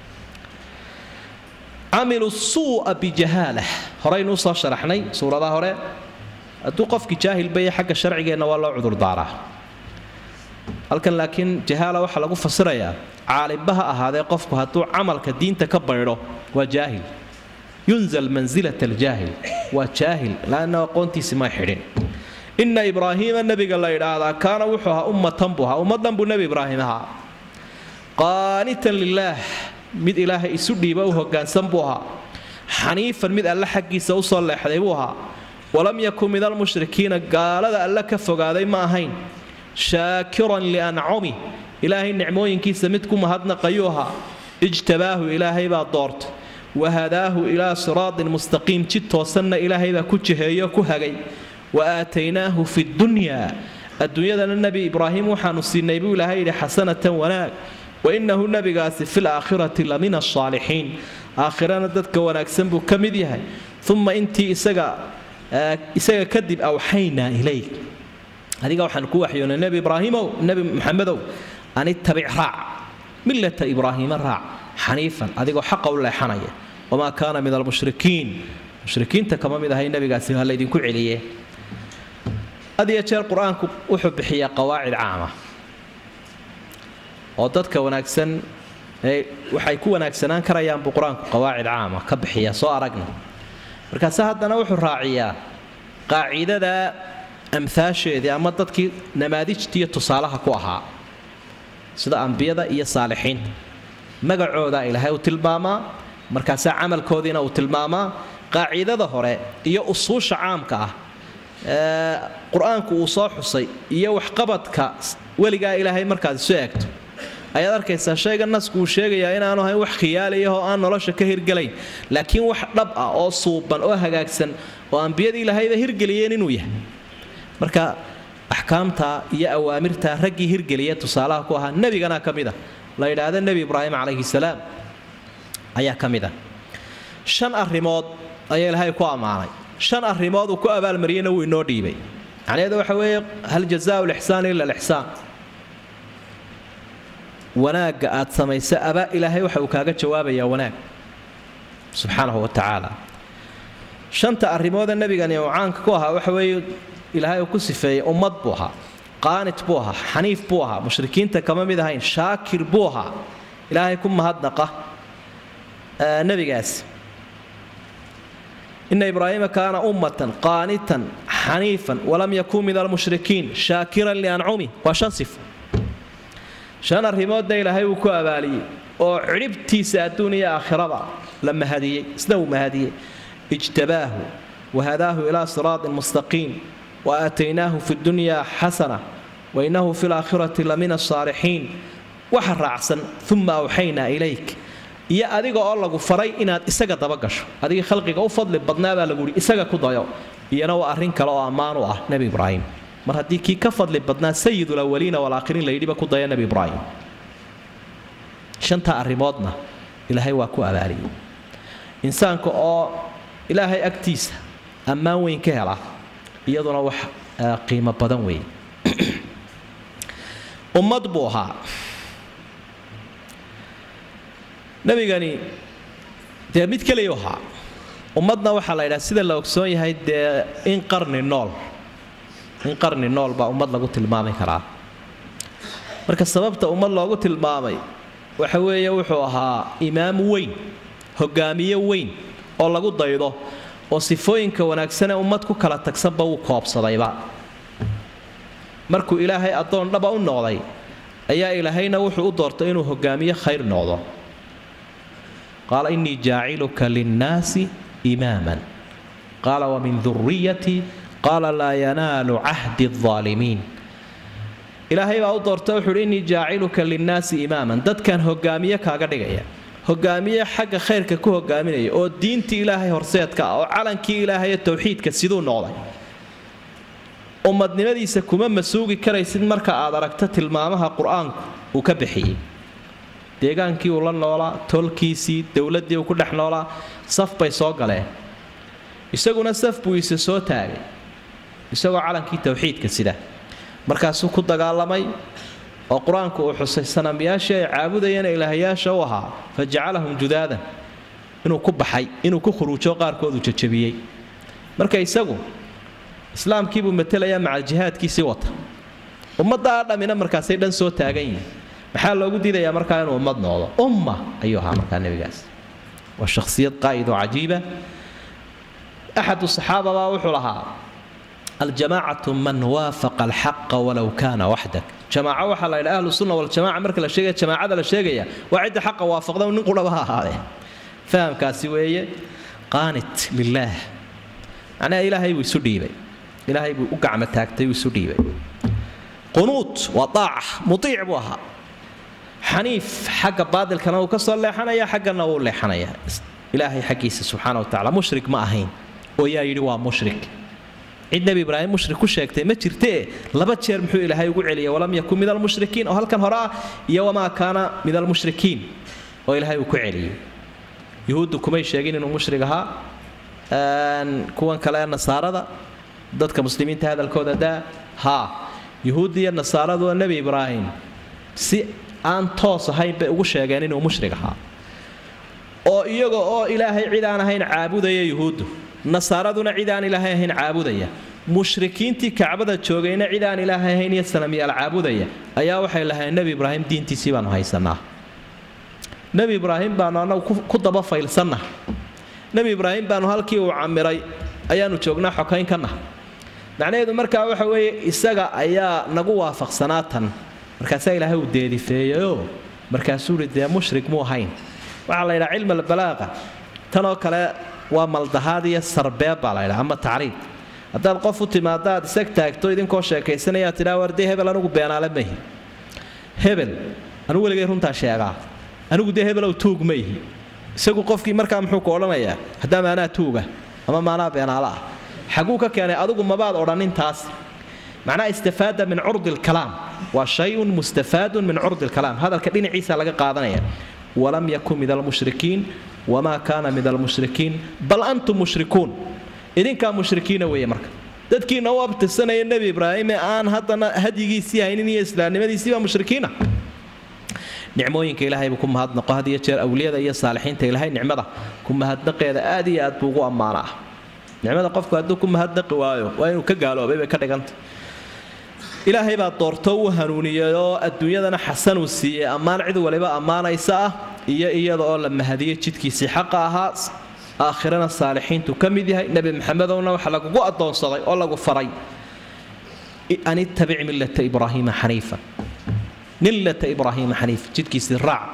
camilu suu'a bijahaala horaynu usoo sharaxnay suuradaha hore hadduu qofkii jaahil baya xagga sharcigeenna waa loo cudurdaaraa halkan laakiin jahaala waxaa lagu fasirayaa caalimba ha ahaadee qofku hadduu camalka diinta ka baydho waa jaahil yunzal mansilat aljaahil waa jaahil laanna aqoontiisi may xidhin inna ibraahiima nebiga la idhaahdaa kaana wuxuu ahaa ummatan buu ahaa ummaddan buu nebi ibraahim ahaa qaanitan lilaah mid ilaahay isu dhiiba u hoggaansan buu ahaa xaniifan mid alle xaggiisa usoo leexday buu ahaa walam yakun min almushrikiina gaalada alle ka fogaaday ma ahayn shaakiran liancumi ilaahay nicmooyinkiisa mid ku mahadnaqayuu ahaa ijtabaahu ilaahay baa doortay wahadaahu ilaa siraatin mustaqiim jid toosanna ilaahay baa ku jiheeyo ku hagay wa aataynaahu fi dunyaa adduunyadana nebi ibraahim waxaanu siinay buu ilaahay yidhi xasanatan wanaag wa innahu nebigaasi fil aakhirati la min asaalixiin aakhirana dadka wanaagsan buu ka mid yahay uma intii isaga isaga kadib awxaynaa ilayk adiga waxaan ku waxyoonay nebi ibraahimow nebi maxamedow an ittabic raac millata ibraahiima raac xaniifan adigoo xaqa u leexanaya wamaa kaana min almushrikiin mushrikiinta kama mid ahay nebigaasi ha laydinku celiye had iyo jeer qur-aanku wuxuu bixiyaa qawaacid caama oo dadka wanaagsan waxay ku wanaagsanaan karayaan buu qur-aanku qawaacid caama ka bixiyaa soo aragna markaase haddana wuxuu raaciyaa qaacidada amhaasheedii ama dadkii namaadijtiiyo tusaalaha ku ahaa sida ambiyada iyo saalixiinta magacooda ilaahay uu tilmaamaa markaasaa camalkoodiina uu tilmaamaa qaacidada hore iyo usuusha caamka ah qur-aanku uu soo xusay iyo waxqabadka weligaa ilaahay markaad isu eegto ayaad arkaysaa shayga nasku uu sheegayaa inaanu ahayn wax khiyaaliyah oo aan nolosha ka hirgelayn laakiin wax dhab ah oo suuban oo hagaagsan oo ambiyadii ilaahayba hirgeliyeen inuu yahay marka axkaamta iyo awaamirta raggii hirgeliya tusaalaha ku ahaa nebigana ka mid a la yidhaahda nebi ibraahim calayhi salaam ayaa ka mid a shan arrimood ayaa ilaahay ku ammaanay shan arrimood uu ku abaalmariyeyna wuu inoo dhiibay macnaheedu waxa weeye hal jazaau lixsaan ila alixsaan wanaagga aad samaysa aba ilaahay waxa uu kaaga jawaabayaa wanaag subxaanahu wa tacaala shanta arrimoodee nebigani uu caanka ku ahaa waxa weeye ilaahay uu ku sifeeyey ummad buu ahaa qaanit buu ahaa xaniif buu ahaa mushrikiinta kama mid ahayn shaakir buu ahaa ilaahay ku mahadnaqa nebigaasi ina ibraahiima kaana ummatan qaanitan xaniifan walam yakun min almushrikiin shaakiran liancumi waa shan sifo shan arrimoodna ilaahay uu ku abaaliyey oo cidhibtiisa adduun iyo aakhiraba la mahadiyey isna uu mahadiyey ijtabaahu wahadaahu ilaa siraatin mustaqiim wa aataynaahu fi dunyaa xasana wa innahu fi laakhirati la min asaalixiin waxa raacsan uma awxaynaa ilayk iyo adiga oo lagu faray inaad isaga dabagasho adigii khalqiga u fadli badnaabaa lagu yihi isaga ku dayo iyana waa arrin kale oo ammaan u ah nebi ibraahim mar haddii kii ka fadli badnaa sayidulawaliina walaakhiriin la yidhiba ku daya nebi ibraahim shantaa arrimoodna ilaahay waa ku abaaliyey insaanka oo ilaahay agtiisa ammaan weyn ka hela iyaduna wax qiimo badan weeye ummad buu ahaa nebigani dee mid keliyu ahaa ummadna waxaa la yidhaha sida la ogsoon yahay dee in qarni nool in qarni nool baa ummad lagu tilmaami karaa marka sababta ummad loogu tilmaamay waxa weeye wuxuu ahaa imaam weyn hogaamiye weyn oo lagu daydo oo sifooyinka wanaagsanee ummad ku kala tagsanba wuu koobsadayba markuu ilaahay addoon dhaba u noqday ayaa ilaahayna wuxuu u doortay inuu hogaamiye khayr noqdo qaala innii jaaciluka linnaasi imaaman qaala wamin duriyatii qaala laa yanaalu cahdi aalimiin ilaahay baa u doortay wuxuu uhi innii jaaciluka linnaasi imaaman dadkan hogaamiye kaaga dhigaya hogaamiye xagga khayrka ku hogaaminaya oo diintii ilaahay horseedka ah oo calankii ilaahay towxiidka siduu noqday ummadnimadiisa kuma masuugi karaysid marka aad aragto tilmaamaha qur-aanku uu ka bixiyey deegaankii uu la noolaa tolkiisii dowladdii uu ku dhex noolaa saf bay soo galeen isaguna saf buu ise soo taagay isagoo calankii towxiidka sida markaasuu ku dagaalamay oo qur-aanku uu xusay sanamyaashii ay caabudayeen ilaahayaasha u ahaa fa jacalahum judaadan inuu ku baxay inuu ku khuruujo qaarkoodu jajabiyey marka isagu islaamkiibuu matelayaa macal jihaadkiisii wata ummaddaa dhammina markaasay dhan soo taagan yihin maxaa loogu diidayaa markaa inuu ummad noqdo umma ayuu ahaa markaa nebigaas waa shakhsiyad qaa'id oo cajiiba axadu saxaababaa wuxuu lahaa aljamaacatu man waafaqa alxaqa walow kaana waxdak jamaaco waxaa la yidhaha ahlu sunna waljamaca marka la sheegaya jamaacada la sheegaya waa cidda xaqa waafaqda nin qurhaba ha ahaadee fahamkaasi weeye qaanit lilaah macnaha ilaahay buu isu dhiibay ilaahay buu u gacmo taagtay uu isu dhiibay qunuut waa daaca mutiic buu ahaa xaniif xagga baadilkana uu ka soo leexanaya xaggana wuu leexanaya ilaahay xaggiisa subxaana wa tacala mushrik ma ahayn oo yaa yidhi waa mushrik cid nebi ibraahim mushrik ku sheegtay ma jirtee laba jeer muxuu ilaahay ugu celiyay walam yakun min almushrikiin oo halkan hore ah iyo wamaa kaana min almushrikiin oo ilaahay uu ku celiyey yuhuuddu kumay sheegin inuu mushrig ahaa kuwan kale ee nasaarada dadka muslimiinta hadalkooda daa haa yuhuuddi iyo nasaaradu waa nebi ibraahim si aan toos ahayn bay ugu sheegeen inuu mushrig ahaa oo iyaga oo ilaahay cid aan ahayn caabudaya yuhuuddu nasaaraduna cid aan ilaahay ahayn caabudaya mushrikiintii kacbada joogayna cid aan ilaahay ahayn iyo sanamyaal caabudaya ayaa waxay lahayn nebi ibraahim diintiisii baanu haysanaa nebi ibraahim baanu annagu ku daba faylsanna nebi ibraahim baanu halkii uu camiray ayaanu joognaa xokaynkanna macnaheedu markaa waxa weeye isaga ayaa nagu waafaqsanaa tan markaasaa ilaahay uu deedifeeyeyoo markaasuu ihi dee mushrik muu ahayn waxaa la yidhaha cilm albalaaqa tanoo kale waa maldahaad iyo sarbeeb baa la ydhaha ama tacriid haddaad qof u timaado aad isag taagto idinkoo sheekaysanayaa tidhaa war dee hebel anugu beenaale ma ihi hebel anugu weligay runtaa sheegaa anigu dee hebelow tuug ma ihi isagu qofkii markaa muxuu ku odhanayaa haddaa maanaa tuuga ama maanaa beenaale ah xaguu ka keenay adigu mabaad odhanin taas macnaha istifaada min curdi lkalaam waa shayun mustafaadun min curdi lkalaam hadalka dhinaciisa laga qaadanaya walam yakun min almushrikiin wamaa kaana min almushrikiin bal antum mushrikuun idinkaa mushrikiina weeye marka dadkiina u abtirsanaya nebi ibraahim ee aan haddana hadyigiisii haynin iyo islaamnimadiisiibaa mushrikiina nicmooyinka ilaahay buu ku mahadnaqo had iyo jeer awliyada iyo saalixiinta ilaahay nicmada ku mahadnaqeeda aad iyo aad buu ugu ammaanaa nicmada qofku hadduu ku mahadnaqi waayo waa inuu ka gaaloobay bay ka dhiganta ilaahay baa doorto uu hanuuniyey oo adduunyadana xasanuu siiyey ammaan cid waliba ammaanaysa ah iyo iyada oo la mahadiyey jidkiisii xaqa ahaa aakhirana saalixiintu ka mid yahay nebi maxamedowna waxa lagugu addoonsaday oo lagu faray an ittabic millata ibraahiima xaniifa millata ibraahiima xaniif jidkiisii raac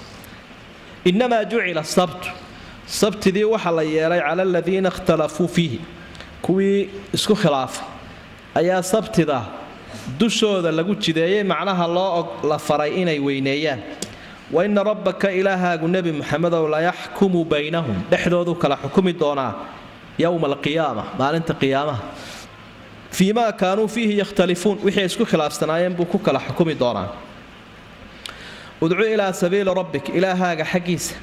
inamaa jucila sabtu sabtidii waxaa la yeelay cala aladiina ikhtalafuu fiihi kuwii isku khilaafay ayaa sabtida dushooda lagu jideeyey macnaha loo la faray inay weyneeyaan wa ina rabbaka ilaahaagu nebi muxamedow layaxkumu baynahum dhexdoodu kala xukumi doonaa yowma alqiyaama maalinta qiyaamaha fii maa kaanuu fiihi yakhtalifuun wixii ay isku khilaafsanaayeen buu ku kala xukumi doonaa udcu ilaa sabiili rabbik ilaahaaga xaggiisa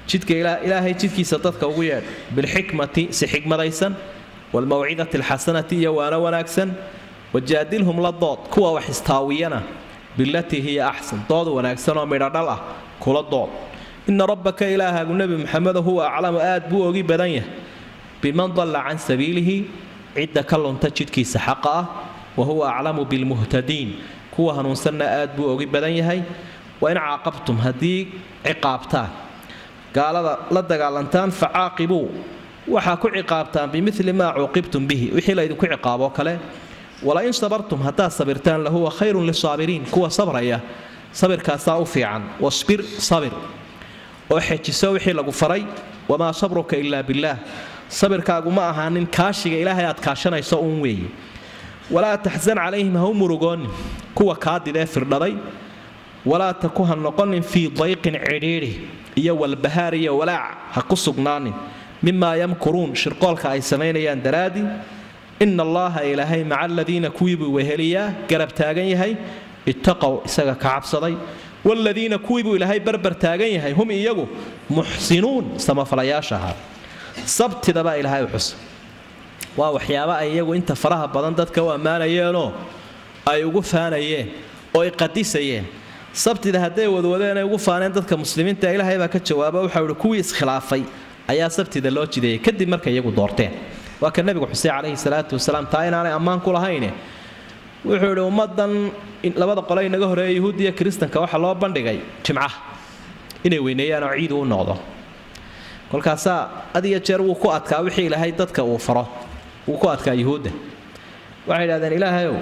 jidka ilaahay jidkiisa dadka ugu yeedh bilxikmati si xikmadaysan waalmawcidati alxasanati iyo waana wanaagsan wajaadilhum la dood kuwa wax istaawiyana bilatii hiya axsan dood wanaagsan oo midhodhal ah kula dood ina rabbaka ilaahaagu nebi maxamedo huwa aclamu aad buu ogi badan yahay biman dalla can sabiilihi cidda ka lunta jidhkiisa xaqa ah wa huwa aclamu bilmuhtadiin kuwa hanuunsanna aad buu ogi badan yahay wa in caaqabtum haddii ciqaabtaan gaalada la dagaalantaan fa caaqibuu waxaa ku ciqaabtaan bimili maa cuuqibtum bihi wixii laydinku ciqaaboo kale wala in sabartum haddaad sabirtaan lahuwa khayrun lisaabiriin kuwa sabraya sabirkaasaa u fiican wasbir sabir oo xejiso wixii lagu faray wamaa sabruka ilaa billaah sabirkaagu ma ahaanin kaashiga ilaahay aad kaashanayso uun weeye walaa taxsan calayhim ha u murugoonin kuwa kaadidee firdhaday walaa taku ha noqonin fii dayqin cidhiidhi iyo walbahaar iyo walaac ha ku sugnaanin mimaa yamkuruun shirqoolka ay samaynayaan daraadii ina allaaha ilaahay maca aladiina kuwiibuu weheliyaa garab taagan yahay ittaqow isaga ka cabsaday waaladiina kuwiibuu ilaahay barbar taagan yahay hum iyagu muxsinuun samafalayaasha ahaa sabtidabaa ilaahay u xusa waa waxyaaba ay iyagu inta faraha badan dadka u ammaanayeenoo ay ugu faanayeen oo ay qadisayeen sabtida hadday wadwadeenay ugu faaneen dadka muslimiinta ilaahay baa ka jawaaba waxau ihi kuwii iskhilaafay ayaa sabtida loo jideeyey kadib markay iyagu doorteen waa ka nabigu xuseen calayhi salaatu wasalaam taa inaanay ammaan ku lahayne wuxuu idhi ummadan labada qole inaga horeeya yuhuudiya kiristanka waxaa loo bandhigay jimcaha inay weyneeyaan oo ciid uu noqdo kolkaasaa had iyo jeer wuu ku adkaa wixii ilaahay dadka uu faro wuu ku adkaa yuhuudda waxay idhahdeen ilaahayow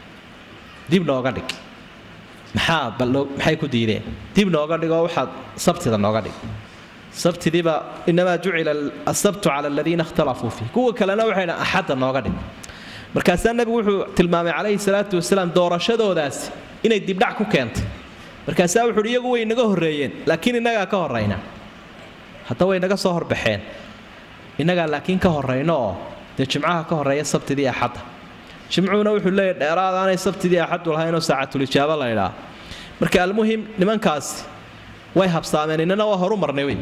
dib nooga dhig maxaa maxay ku diideen dib nooga dhigoo waxaad sabtida nooga dhig sabtidiiba inamaa jucila asabtu cala aladiina ikhtalafuu fiih kuwa kalena waxay dhahan axadda nooga dhig markaasaa nebigu wuxuu tilmaamay calayhi salaatu wasalaam doorashadoodaasi inay dibdhac ku keentay markaasaa wuxuu uhi iyagu way inaga horreeyeen laakiin innagaa ka horrayna hadda way naga soo horbaxeen innagaa laakiin ka horrayno oo dee jimcaha ka horreeya sabtidii axadda jimcuhuna wuxuu leeyahy dheeraad aanay sabtidii axaddu lahaynoo saacatulijaaba la ydhaa marka almuhim nimankaasi way habsaameen innana waa horu marnay wey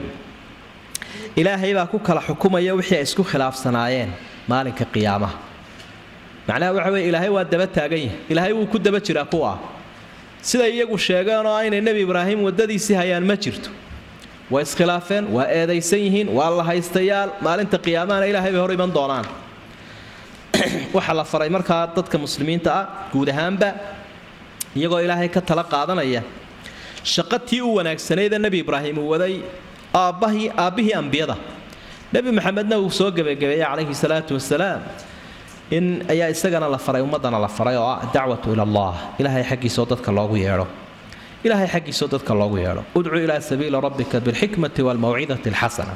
ilaahay baa ku kala xukumaya wixii ay isku khilaafsanaayeen maalinka qiyaamaha macnaha waxa weye ilaahay waa daba taagan yahay ilaahay wuu ku daba jiraa kuwa siday iyagu sheegeenoo aynay nebi ibraahim waddadiisii hayaan ma jirto way iskhilaafeen waa eedaysan yihiin waa la haystayaal maalinta qiyaamahana ilaahay bay hor iman doonaan waxaa la faray markaa dadka muslimiinta ah guud ahaanba iyagoo ilaahay ka tala qaadanaya shaqo tii u wanaagsanaydee nebi ibraahim uu waday aabbahii aabbihii ambiyada nebi maxamedna uu soo gebagabeeyey calayhi salaatu wasalaam in ayaa isagana la faray ummadana la faray oo ah dacwatu ila allah ilaahay xaggiisoo dadka loogu yeedho ilaahay xaggiisoo dadka loogu yeedho udcu ilaa sabiili rabbika bilxikmati waalmawcidati alxasana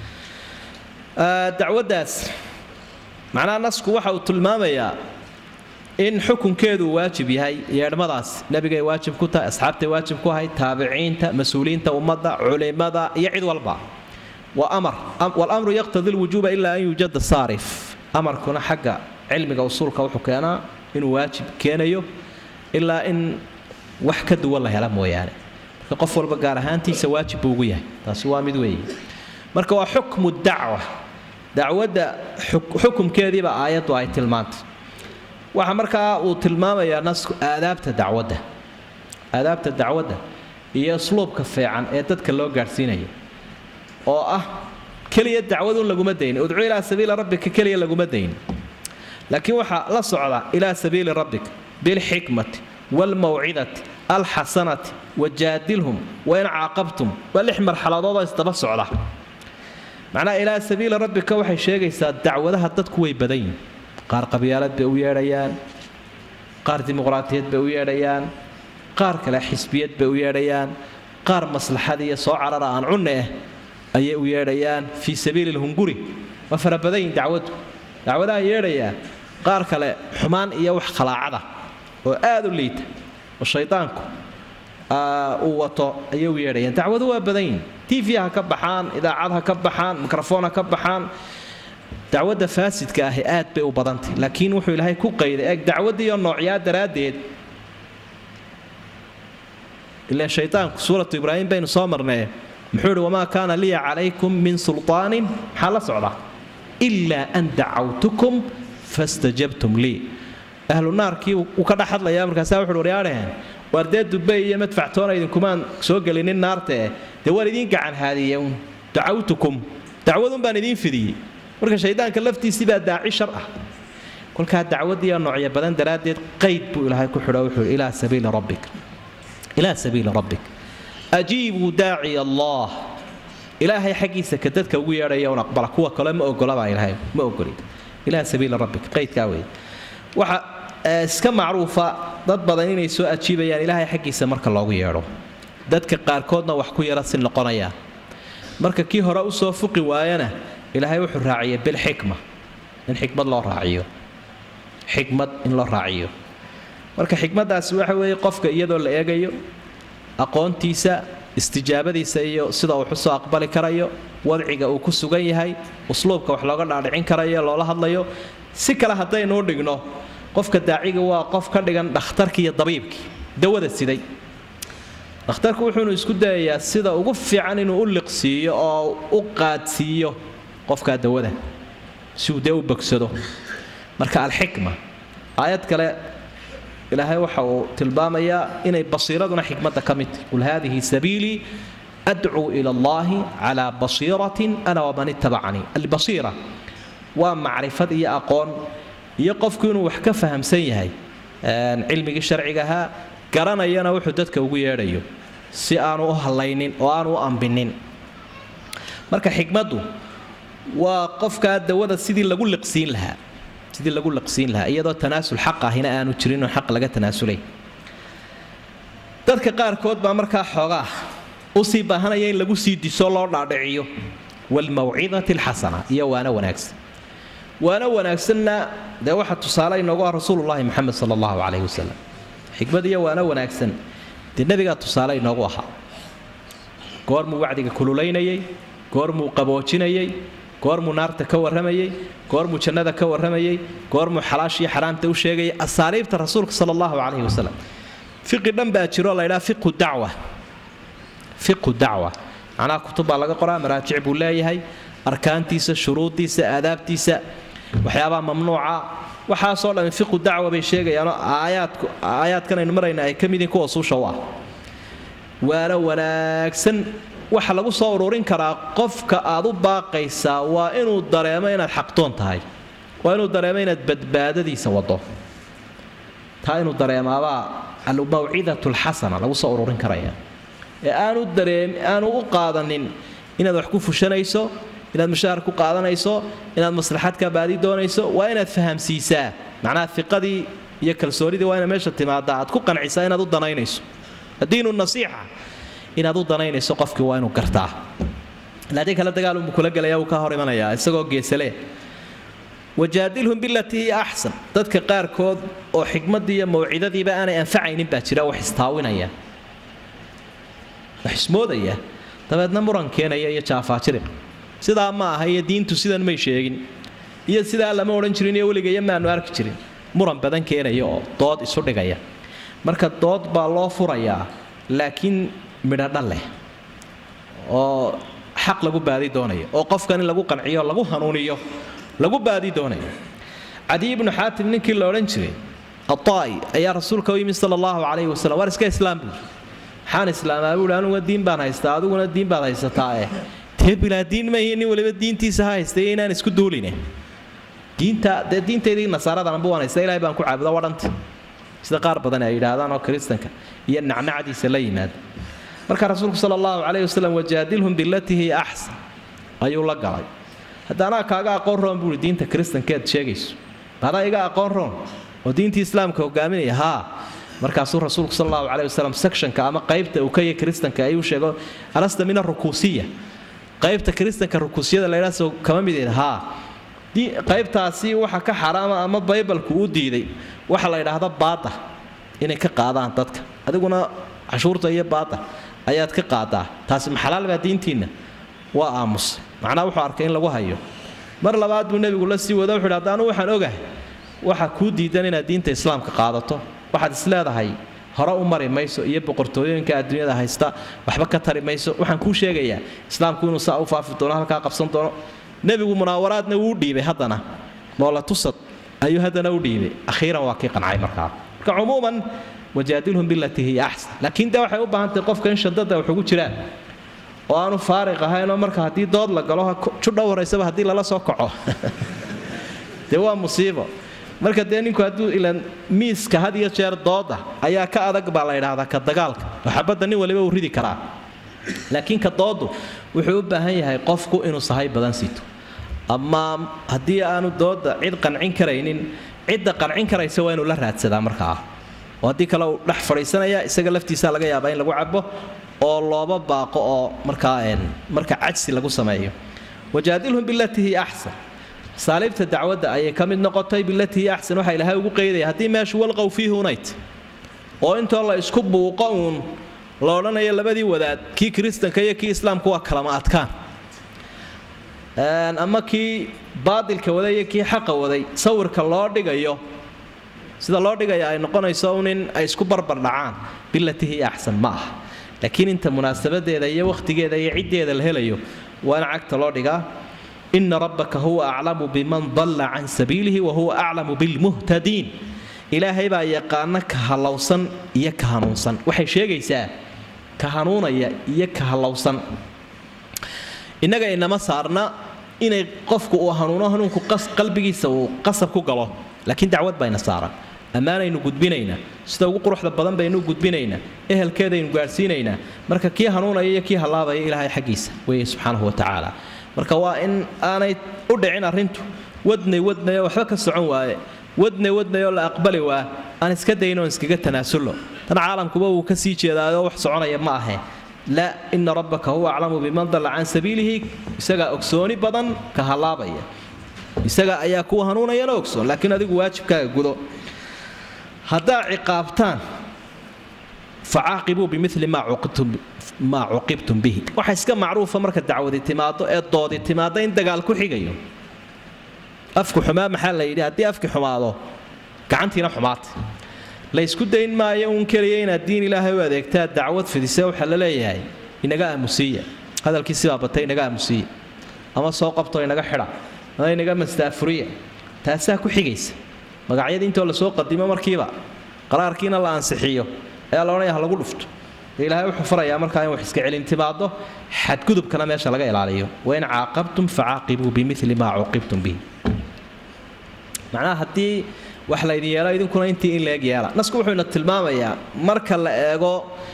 dacwaddaas macnaha nasku waxa uu tilmaamayaa in xukunkeedu waajib yahay yeedhmadaas nebigay waajib ku tahay asxaabtay waajib ku ahay taabiciinta mas-uuliyiinta ummadda culimada iyo cid walba waa amar walamru yaqtadi lwujuuba ilaa an yuujada saarif amarkuna xagga cilmiga usuulka wuxuu keenaa inuu waajib keenayo ilaa in wax ka duwan la hela mooyaane marka qof walba gaar ahaantiisa waajib buu ugu yahay taasi waa mid weeye marka waa xukmu dacwa dacwadda xukumkeediiba aayaddu ay tilmaantay waxa markaa uu tilmaamayaa nasku aadaabta dacwadda aadaabta dacwadda iyo usluubka fiican ee dadka loo gaadhsiinaya oo ah keliya dacwadun laguma daynin udcu ilaa sabiili rabbika keliya laguma daynin laakiin waxaa la socda ilaa sabiili rabbika bilxikmati waalmawcidati alxasanati wajaadilhum wain caaqabtum waa lix marxaladoodoo isdaba socda macnaha ilaa sabiili rabbika waxay sheegaysaa dacwadaha dadku way badan yihin qaar qabyaalad bay u yeedhayaan qaar dimuqraatiyad bay u yeedhayaan qaar kale xisbiyad bay u yeedhayaan qaar maslaxad iyo soo carara aan cunne ah ayay u yeedhayaan fii sabiili lhunguri waa farabadan yihin dacwaddu dacwadaha yeedhayaa qaar kale xumaan iyo wax khalaacada oo aad u liita oo shaydaanku uu wato ayay u yeedhayaan dacwadu waa badan yihin tv ha ka baxaan idaacad ha ka baxaan mikrofon ha ka baxaan dacwadda faasidka ahi aad bay u badantay laakiin wuxuu ilaahay ku qayday eeg dacwaddiiyo noocyaa daraaddeed ilaan shaydaanku suuratu ibraahim baynu soo marnay muxuu ihi wamaa kaana liya calaykum min sulطaanin maxaa la socda ilaa an dacawtukum fastajabtum lii ahlu naarkii uu ka dhex hadlayaa markaasaa wuxuuhi waryaadhaheen waar dee dubay iyo madfactoona idinkumaan soo gelinin naartae dee waan idiin gacan haadiye un dacawtukum dacwadun baan idiin fidiyey marka shaydaanka laftiisii baa daaci shar ah kolkaa dacwadiiya noocyo badan daraaddeed qayd buu ilaahay ku xidho wuxuu ilaa sabiili rabbik ilaa sabiili rabbik ajiibuu daaciya allah ilaahay xaggiisa ka dadka ugu yeedhaya un aqbala kuwa kale ma ogolabaa ilaahay ma ogolid ilaa sabiili rabbik qaydkaa weeye waxa iska macruufa dad badan inay soo ajiibayaan ilaahay xaggiisa marka loogu yeedho dadka qaarkoodna wax ku yara si noqonayaan marka kii hore usoo fuqi waayana ilaahay wuxuu raaciyay bilxikma in xikmad loo raaciyo xikmad in loo raaciyo marka xikmaddaasi waxa weeye qofka iyadoo la eegayo aqoontiisa istijaabadiisa iyo sida uu xusoo aqbali karayo wadciga uu ku sugan yahay usluubka wax looga dhaadhicin karayo loola hadlayo si kale haddaynuu dhigno qofka daaciga waa qof ka dhigan dhakhtarkii iyo dabiibkii dawada siday dhakhtarku wuxuunu isku dayayaa sida ugu fiican inuu u liqsiiyo oo u qaadsiiyo qofkaa dawada si uu dee u bogsado marka alxikma aayad kale ilaahay waxa uu tilmaamayaa inay basiiraduna xikmadda ka mid tahy qul haadihi sabiilii adcuu ila allahi calaa basiiratin ana waman ittabacanii albasiira waa macrifad iyo aqoon iyo qofku inuu wax ka fahamsan yahay cilmigii sharciga ahaa garanayana wuxuu dadka ugu yeedhayo si aanu u hallaynin oo aanu u ambinin marka xikmaddu waa qofkaa dawada sidii lagu liqsiin lahaa sidii lagu liqsiin lahaa iyadoo tanaasul xaq ahina aanu jirin oo xaq laga tanaasulay dadka qaarkood baa markaa xoogaa usii baahanaya in lagu sii diso loo dhaadhiciyo waalmawcidati alxasana iyo waana wanaagsan waana wanaagsanna dee waxa tusaale inoogu ah rasuulullaahi moxamed sala allahu calayhi wasalam xikmad iyo waana wanaagsan dee nebigaa tusaale inoogu ahaa goormuu wacdiga kululaynayay goormuu qaboojinayay goormuu naarta ka warramayay goormuu jannada ka warramayay goormuu xalaashiyo xaraamta u sheegayay asaaliibta rasuulka sala allahu calayhi wasalam fiqi dhan baa jiroo la ydhaha fiqu dacwa fiqu dacwa macnaha kutub baa laga qoraa maraajic buu leeyahay arkaantiisa shuruuddiisa aadaabtiisa waxyaabaha mamnuuca waxaasoo dhammi fiqu dacwa bay sheegayaanoo aayaadku aayaadkan aynu marayna ay ka mid yihiin kuwa suusha u ah waana wanaagsan waxa lagu soo ururin karaa qofka aad u baaqaysaa waa inuu dareemo inaad xaqdoon tahay waa inuu dareemo inaad badbaadadiisa wado taa inuu dareemaabaa almawcidatu alxasana lagu soo ururin karaya ee aanu dareem aanu u qaadanin inaad wax ku fushanayso inaad mushaahar ku qaadanayso inaad maslaxad ka baadi doonayso waa inaad fahamsiisaa macnaha fiqadii iyo kalsoonidii waa ina meesha timaada aad ku qancisaa inaad u danaynayso addiinu nasiixa inaad u danaynayso qofkii waa inuu gartaa laakiin kale dagaalunbuu kula gelaya wuu ka hor imanayaa isagoo geesale wajaadilhum bilatii hiya axsan dadka qaarkood oo xikmaddii iyo mawcidadiiba aanay anfacaynin baa jira wax istaawinaya wax ismoodaya dabeedna muran keenaya iyo jaafaajirib sidaa ma aha iyo diintu sidan may sheegin iyo sidaa lama odhan jirin iyo weligayo maanu arki jirin muran badan keenaya oo dood isu dhigaya marka dood baa loo furayaa laakiin midhodha leh oo xaq lagu baadi doonayo oo qofkan in lagu qanciyo lagu hanuuniyo lagu baadi doonayo cadiy ibnu xaatim ninkii la odhan jiray aaa'i ayaa rasuulka u yimid sala allahu calayhi wasalam waar iska islaam buuri maxaan islaamaa buuhi anuga diin baan haystaa adiguna diin baad haysataa eh dee bilaa diin maihi nin waliba diintiisa ha haystay inaan isku duuline diinta dee diintaydii nasaaradananba waan haysta ilahay baan ku caabuda wadhanta sida qaar badan ay yidhaahdaan oo kiristanka iyo nacnacdiisa la yimaada marka rasuulku sala allahu calayhi wasalam wajaadilhum bilatii hiya axsan ayuu la galay hadda anaa kaaga aqoon roon buuhi diinta kiristankeed sheegayso adaa iga aqoon roon oo diintii islaamka hogaaminaya haa markaasuu rasuulku sal allahu caleyhi wasalam sectionka ama qaybta uu ka yahay kiristanka ayuu sheego alasta min arukuusiya qaybta kiristanka rukuusiyada laydhaasoo kama mideed haa qaybtaasi waxa ka xaraama ama baybalku u diiday waxa la yidhaahda baada inay ka qaadaan dadka adiguna cashuurta iyo baada ayaad ka qaadaa taasi maxalaal baa diintiinna waa aamus macnaha wuxuu arkay in lagu hayo mar labaad buu nebigu la sii wado wuxu yidhi haddaanu waxaan ogahay waxa kuu diidan inaad diinta islaamka qaadato waxaad isleedahay hore u mari mayso iyo boqortooyooyinka adduunyada haysta waxba ka tari mayso waxaan kuu sheegayaa islaamku inuu saa u faafi doono halkaa qabsan doono nebigu munaawaraadna wuu dhiibay haddana moola tusad ayuu haddana u dhiibay akhiiran waa kii qancay markaa marka cumuuman wajaadilhum bilatii hiya axsan laakiin dee waxay u baahan tahay qofka in shadada wax ugu jiraan oo aanu faariq ahaynoo marka haddii dood la galo judha horaysaba haddii lala soo kaco dee waa musiibo marka dee ninku hadduu ilan miiska had iyo jeer dooda ayaa ka adag baa la ydhaahdaa ka dagaalka oo xabadda nin waliba uu ridi karaa laakiin ka doodu wuxuu u baahan yahay qofku inuu sahay badan sito ama haddii aanu dooda cid qancin karaynin cidda qancin karaysa waa inuu la raadsadaa markaa oo haddii kale uu dhex fadhiisanaya isaga laftiisa laga yaabaa in lagu cabo oo looba baaqo oo markaa marka cajsi lagu sameeyo wajaadilhum bilatii hiya axsan saaliibta dacwadda ayay ka mid noqotay bilatii hiya axsan waxaa ilaahay ugu qeydaya haddii meeshu walqow fiihi unayt oo intoo la isku buuqo uun la odhanayo labadii wadaad kii kiristanka iyo kii islaamku waa kalama adkaan ama kii baadilka waday iyo kii xaqa waday sawirka loo dhigayo sida loo dhigaya ay noqonayso un in ay isku barbar dhacaan bilatii hiya axsan ma aha laakiin inta munaasabadeeda iyo wakhtigeeda iyo ciddeeda la helayo waa in cagta loo dhigaa ina rabbaka huwa aclamu biman dalla can sabiilihi wa huwa aclamu bilmuhtadiin ilaahay baa yaqaana ka hallowsan iyo ka hanuunsan waxay sheegaysaa ka hanuunaya iyo ka hallowsan innaga inama saarna inay qofku uu hanuuno hanuunku qalbigiisa uu qasab ku galo laakiin dacwad bayna saaran ammaanaynu gudbinaynaa sida ugu quruxda badan baynu gudbinaynaa ehelkeedaynu gaadhsiinaynaa marka kii hanuunaya iyo kii hallaabaya ilaahay xaggiisa weeye subxaanahu wa tacaala marka waa in aanay u dhicin arrintu wadnay wadnayoo waxba ka socon waaye wadnay wadnayoo la aqbali waa aan iska daynoon iskaga tanaasulno tan caalamkuba wuu ka sii jeedaayoo wax soconaya ma ahe laa ina rabbaka huwa aclamu biman dalla can sabiilihi isagaa ogsooni badan ka hallaabaya isaga ayaa kuwa hanuunayana ogsoon laakiin adigu waajibkaaga gudo haddaa ciqaabtaan facaaqibuu bimili maa cuqibtum bihi waxa iska macruufa marka dacwadi timaado ee doodi timaado in dagaal ku xigayo afku xumaa maxaa la yidhi haddii afki xumaado gacantiina xumaata la ysku dayn maayo uun keliya inaad diin ilaahay u adeegtaa dacwad fidise waxaa la leeyahay inaga aamusiiya hadalkii sibaa batay inaga aamusiiya ama soo qabto inaga xidha ama inaga mastaafuriya taasaa ku xigaysa magacyadii intoo lasoo qadimo markiiba qaraarkiina la ansixiyo ayaa la odhanaya ha lagu dhufto dee ilaahay wuxuu farayaa markaa in wax iska celin timaado xadgudubkana meesha laga ilaaliyo wain caaqabtum facaaqibuu bimili maa cuqibtum bihi macnaha haddii wax laydin yeelo idinkuna intii in leeg yeela nasku wuxuuna tilmaamayaa marka la eego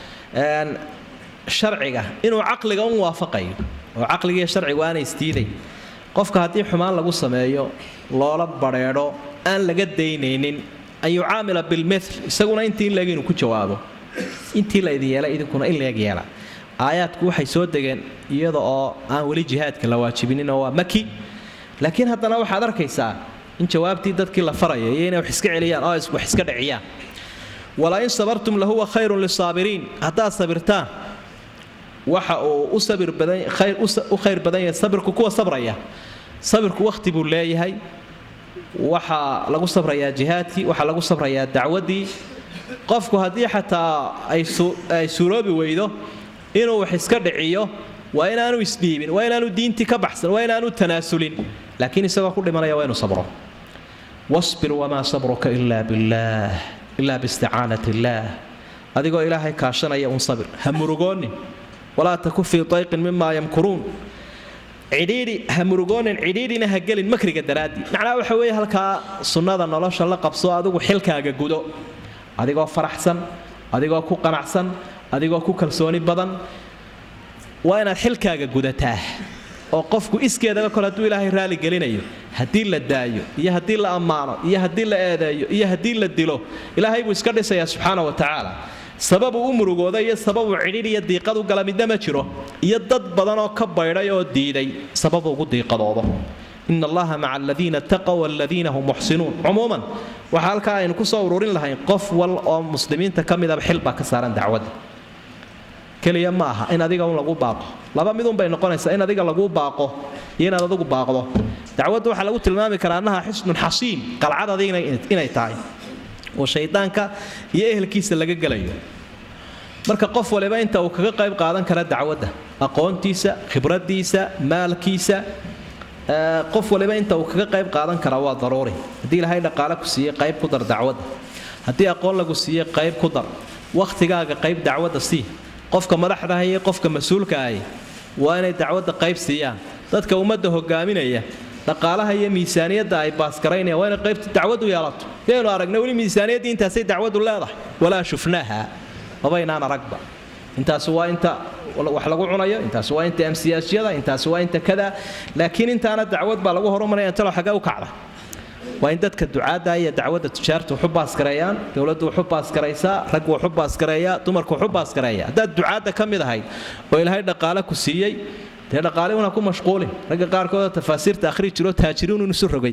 sharciga inuu caqliga u waafaqayo oo caqligiiyo sharcigu aanay isdiiday qofka haddii xumaan lagu sameeyo loola badheedho aan laga daynaynin an yucaamila bilmil isaguna intii in leeg inuu ku jawaabo intii laydin yeela idinkuna in leeg yeela aayaadku waxay soo degeen iyada oo aan weli jihaadka la waajibinin oo waa maki laakiin haddana waxaad arkaysaa in jawaabtii dadkii la faraya iyo inay wax iska celiyaan oo wax iska dhiciyaan walain sabartum lahuwa khayrun lisaabiriin haddaad sabirtaan waxa uu u sabir badan khayr u khayr badan yahay sabirku kuwa sabraya sabirku wakhti buu leeyahay waxaa lagu sabrayaa jihaadkii waxaa lagu sabrayaa dacwaddii qofku haddii xataa ay suuroobi weydo inuu wax iska dhiciyo waa inaanu isdhiibin waa inaanu diintii ka baxsan waa inaanu tanaasulin laakiin isagoo ku dhimanaya waa inuu sabro wasbir wamaa sabruka ilaa billaah ilaa biisticaanat illaah adigoo ilaahay kaashanaya un sabir ha murugoonin walaa taku fii dayqin mimaa yamkuruun cidhiidhi ha murugoonin cidhiidhina ha gelin makriga daraaddii macnaha waxa weeye halkaa sunnada nolosha la qabso adigu xilkaaga gudo adigoo faraxsan adigoo ku qanacsan adigoo ku kalsooni badan waa inaad xilkaaga gudataa oo qofku iskeedaba kole hadduu ilaahay raali gelinayo haddii la daayo iyo haddii la ammaano iyo haddii la eedeeyo iyo haddii la dilo ilaahay buu iska dhisayaa subxaana wa tacaala sababuu u murugooda iyo sababuu cidhidh iyo diiqad u gala midna ma jiro iyo dad badan oo ka baydhay oo diiday sababuu ugu diiqadoodo ina allaha maca aladiina taqow waladiina hum muxsinuun cumuuman waxaa halkaa aynu kusoo ururin lahayn qof wal oo muslimiinta ka midaba xil baa ka saaran dacwadda keliya ma aha in adiga un lagu baaqo laba midun bay noqonaysaa in adiga laguu baaqo iyo inaad adigu baaqdo dacwadda waxaa lagu tilmaami karaa annaha xisnun xasiin qalcad adiga inay tahay oo shaydaanka iyo ehelkiisa laga gelayo marka qof waliba inta uu kaga qayb qaadan kara dacwadda aqoontiisa khibradiisa maalkiisa qof waliba inta uu kaga qayb qaadan kara waa daruuri haddii ilaahay dhaqaale ku siiyey qayb ku dar dacwadda haddii aqoon lagu siiyey qayb ku dar wakhtigaaga qayb dacwadda sii qofka madaxdaha iyo qofka mas-uulka ahi waa inay dacwadda qayb siiyaan dadka ummadda hogaaminaya dhaqaalaha iyo miisaaniyadda ay baasgaraynayaan waa inay qaybta dacwaddu yeelato yaynu aragna weli miisaaniyaddii intaasay dacwaddu leedahay walaa shufnaaha mabaynaan aragba intaasi waa inta wax lagu cunayo intaasi waa inta amsiyaasyada intaasi waa inta kada laakiin intaana dacwad baa lagu horumaraya intalo xagee u kacda waa in dadka ducaadda iyo dacwadda tujaarta waxu baasgareeyaan dowladdu waxu baasgaraysaa raggu waxu baasgareeyaa dumarku waxu baasgareeya haddaad ducaadda ka mid ahayd oo ilaahay dhaqaale ku siiyey dee dhaqaalihuna ku mashquulin ragga qaarkoodoo tafaasiirta akhri jiro taajiriinun isu rogay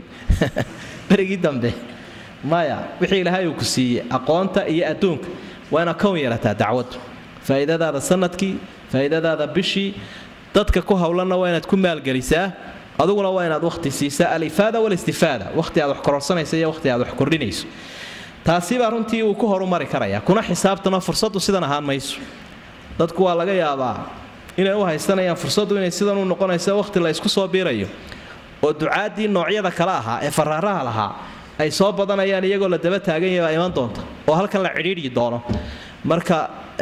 berigii dambe maya wixii ilaahay uu ku siiyey aqoonta iyo adduunka waa inaad kown yeelataa dacwaddu faa'iidadaada sanadkii faa'iidadaada bishii dadka ku howlanna waa inaad ku maalgelisaa aduguna waa inaad wakhti siisaa alifaada walistifaada wakhti aad wax kororsanaysa iyo wakhti aad wax kordhinayso taasibaa runtii uu ku horumari karaya kuna xisaabtano fursaddu sidan ahaan mayso dadku waa laga yaabaa inay u haysanayaan fursaddu inay sidan u noqonayso wakhti la isku soo biirayo oo ducaaddii noocyada kale ahaa ee faraaraha lahaa ay soo badanayaan iyagoo la daba taagan yahay baa iman doonta oo halkan la cidhiidhi doono marka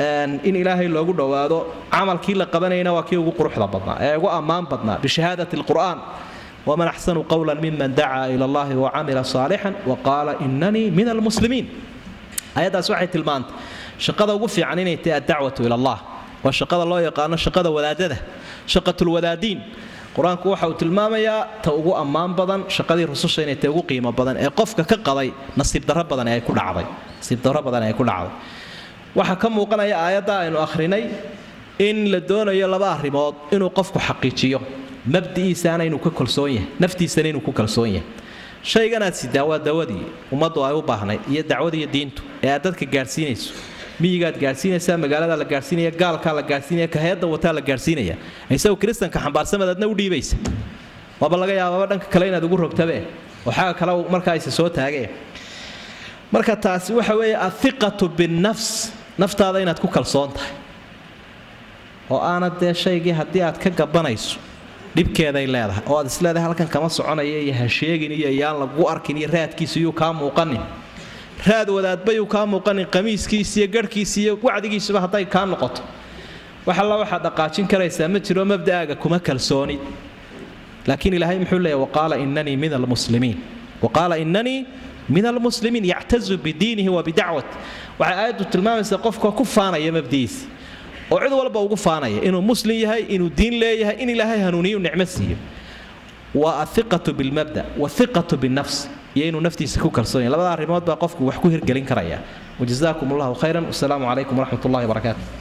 in ilaahay loogu dhowaado camalkii la qabanayna waa kii ugu quruxda badnaa ee ugu ammaan badnaa bishahaadati alqur'aan waman axsanu qowlan miman dacaa ila allahi wacamila saalixan waqaala inanii min almuslimiin ayaddaas waxay tilmaantay shaqada ugu fiican inay tahay addacwatu ila allah waa shaqada loo yaqaano shaqada wadaadada shaqatulwadaadiin qur-aanku waxa uu tilmaamayaa ta ugu ammaan badan shaqadii rususha inay tahay ugu qiimo badan ee qofka ka qaday nasiib darro badan ee ay ku dhacday nasiib darro badan ee ay ku dhacday waxaa ka muuqanaya aayadda aynu akhrinay in la doonayo laba arrimood inuu qofku xaqiijiyo mabdi'iisaana inuu ka kalsoon yahay naftiisana inuu ku kalsoon yahay shayganaad sidaa waa dawadii ummaddu ay u baahnayd iyo dacwadiiyo diintu ee aad dadka gaadhsiinayso miyigaad gaadhsiinaysaa magaalada la gaadhsiinaya gaalkaa la gaadhsiinaya kaheedda wataa la gaadhsiinaya isagu kiristanka xambaarsamad adna u dhiibaysa waaba laga yaababa dhanka kale inaad ugu rogtabe oo xagga kale markaa isa soo taagee marka taasi waxa weeye athiqatu binnafs naftaada inaad ku kalsoon tahay oo aanad dee shaygii haddii aad ka gabanayso dhibkeeday leedahay oo aad isleedahay halkan kama soconaya iyo ha sheegin iyo yaan lagu arkin iyo raadkiisa yuu kaa muuqanin raad wadaadba yuu kaa muuqanin qamiiskiisa iyo garhkiisa iyo wacdigiisuba hadday kaa noqoto wax alla waxaad dhaqaajin karaysaa ma jiro mabda'aaga kuma kalsoonid laakiin ilaahay muxuu leeyahy waqaala inanii min almuslimiin waqaala inanii min almuslimiin yactazu bidiinihi wa bidacwat waxay aayaddu tilmaamaysaa qofka ku faanaya mabdi'iisa oo cid walba ugu faanaya inuu muslim yahay inuu diin leeyahay in ilaahay hanuuniyu nicmo siiyo waa athiqatu bilmabda wathiqatu binnafs iyo inuu naftiisa ku kalsoon yahay labada arrimood baa qofku wax ku hirgelin karaya wajazaakum allahu khayran wasalaamu calaykum waraxmat ullahi wabarakaatu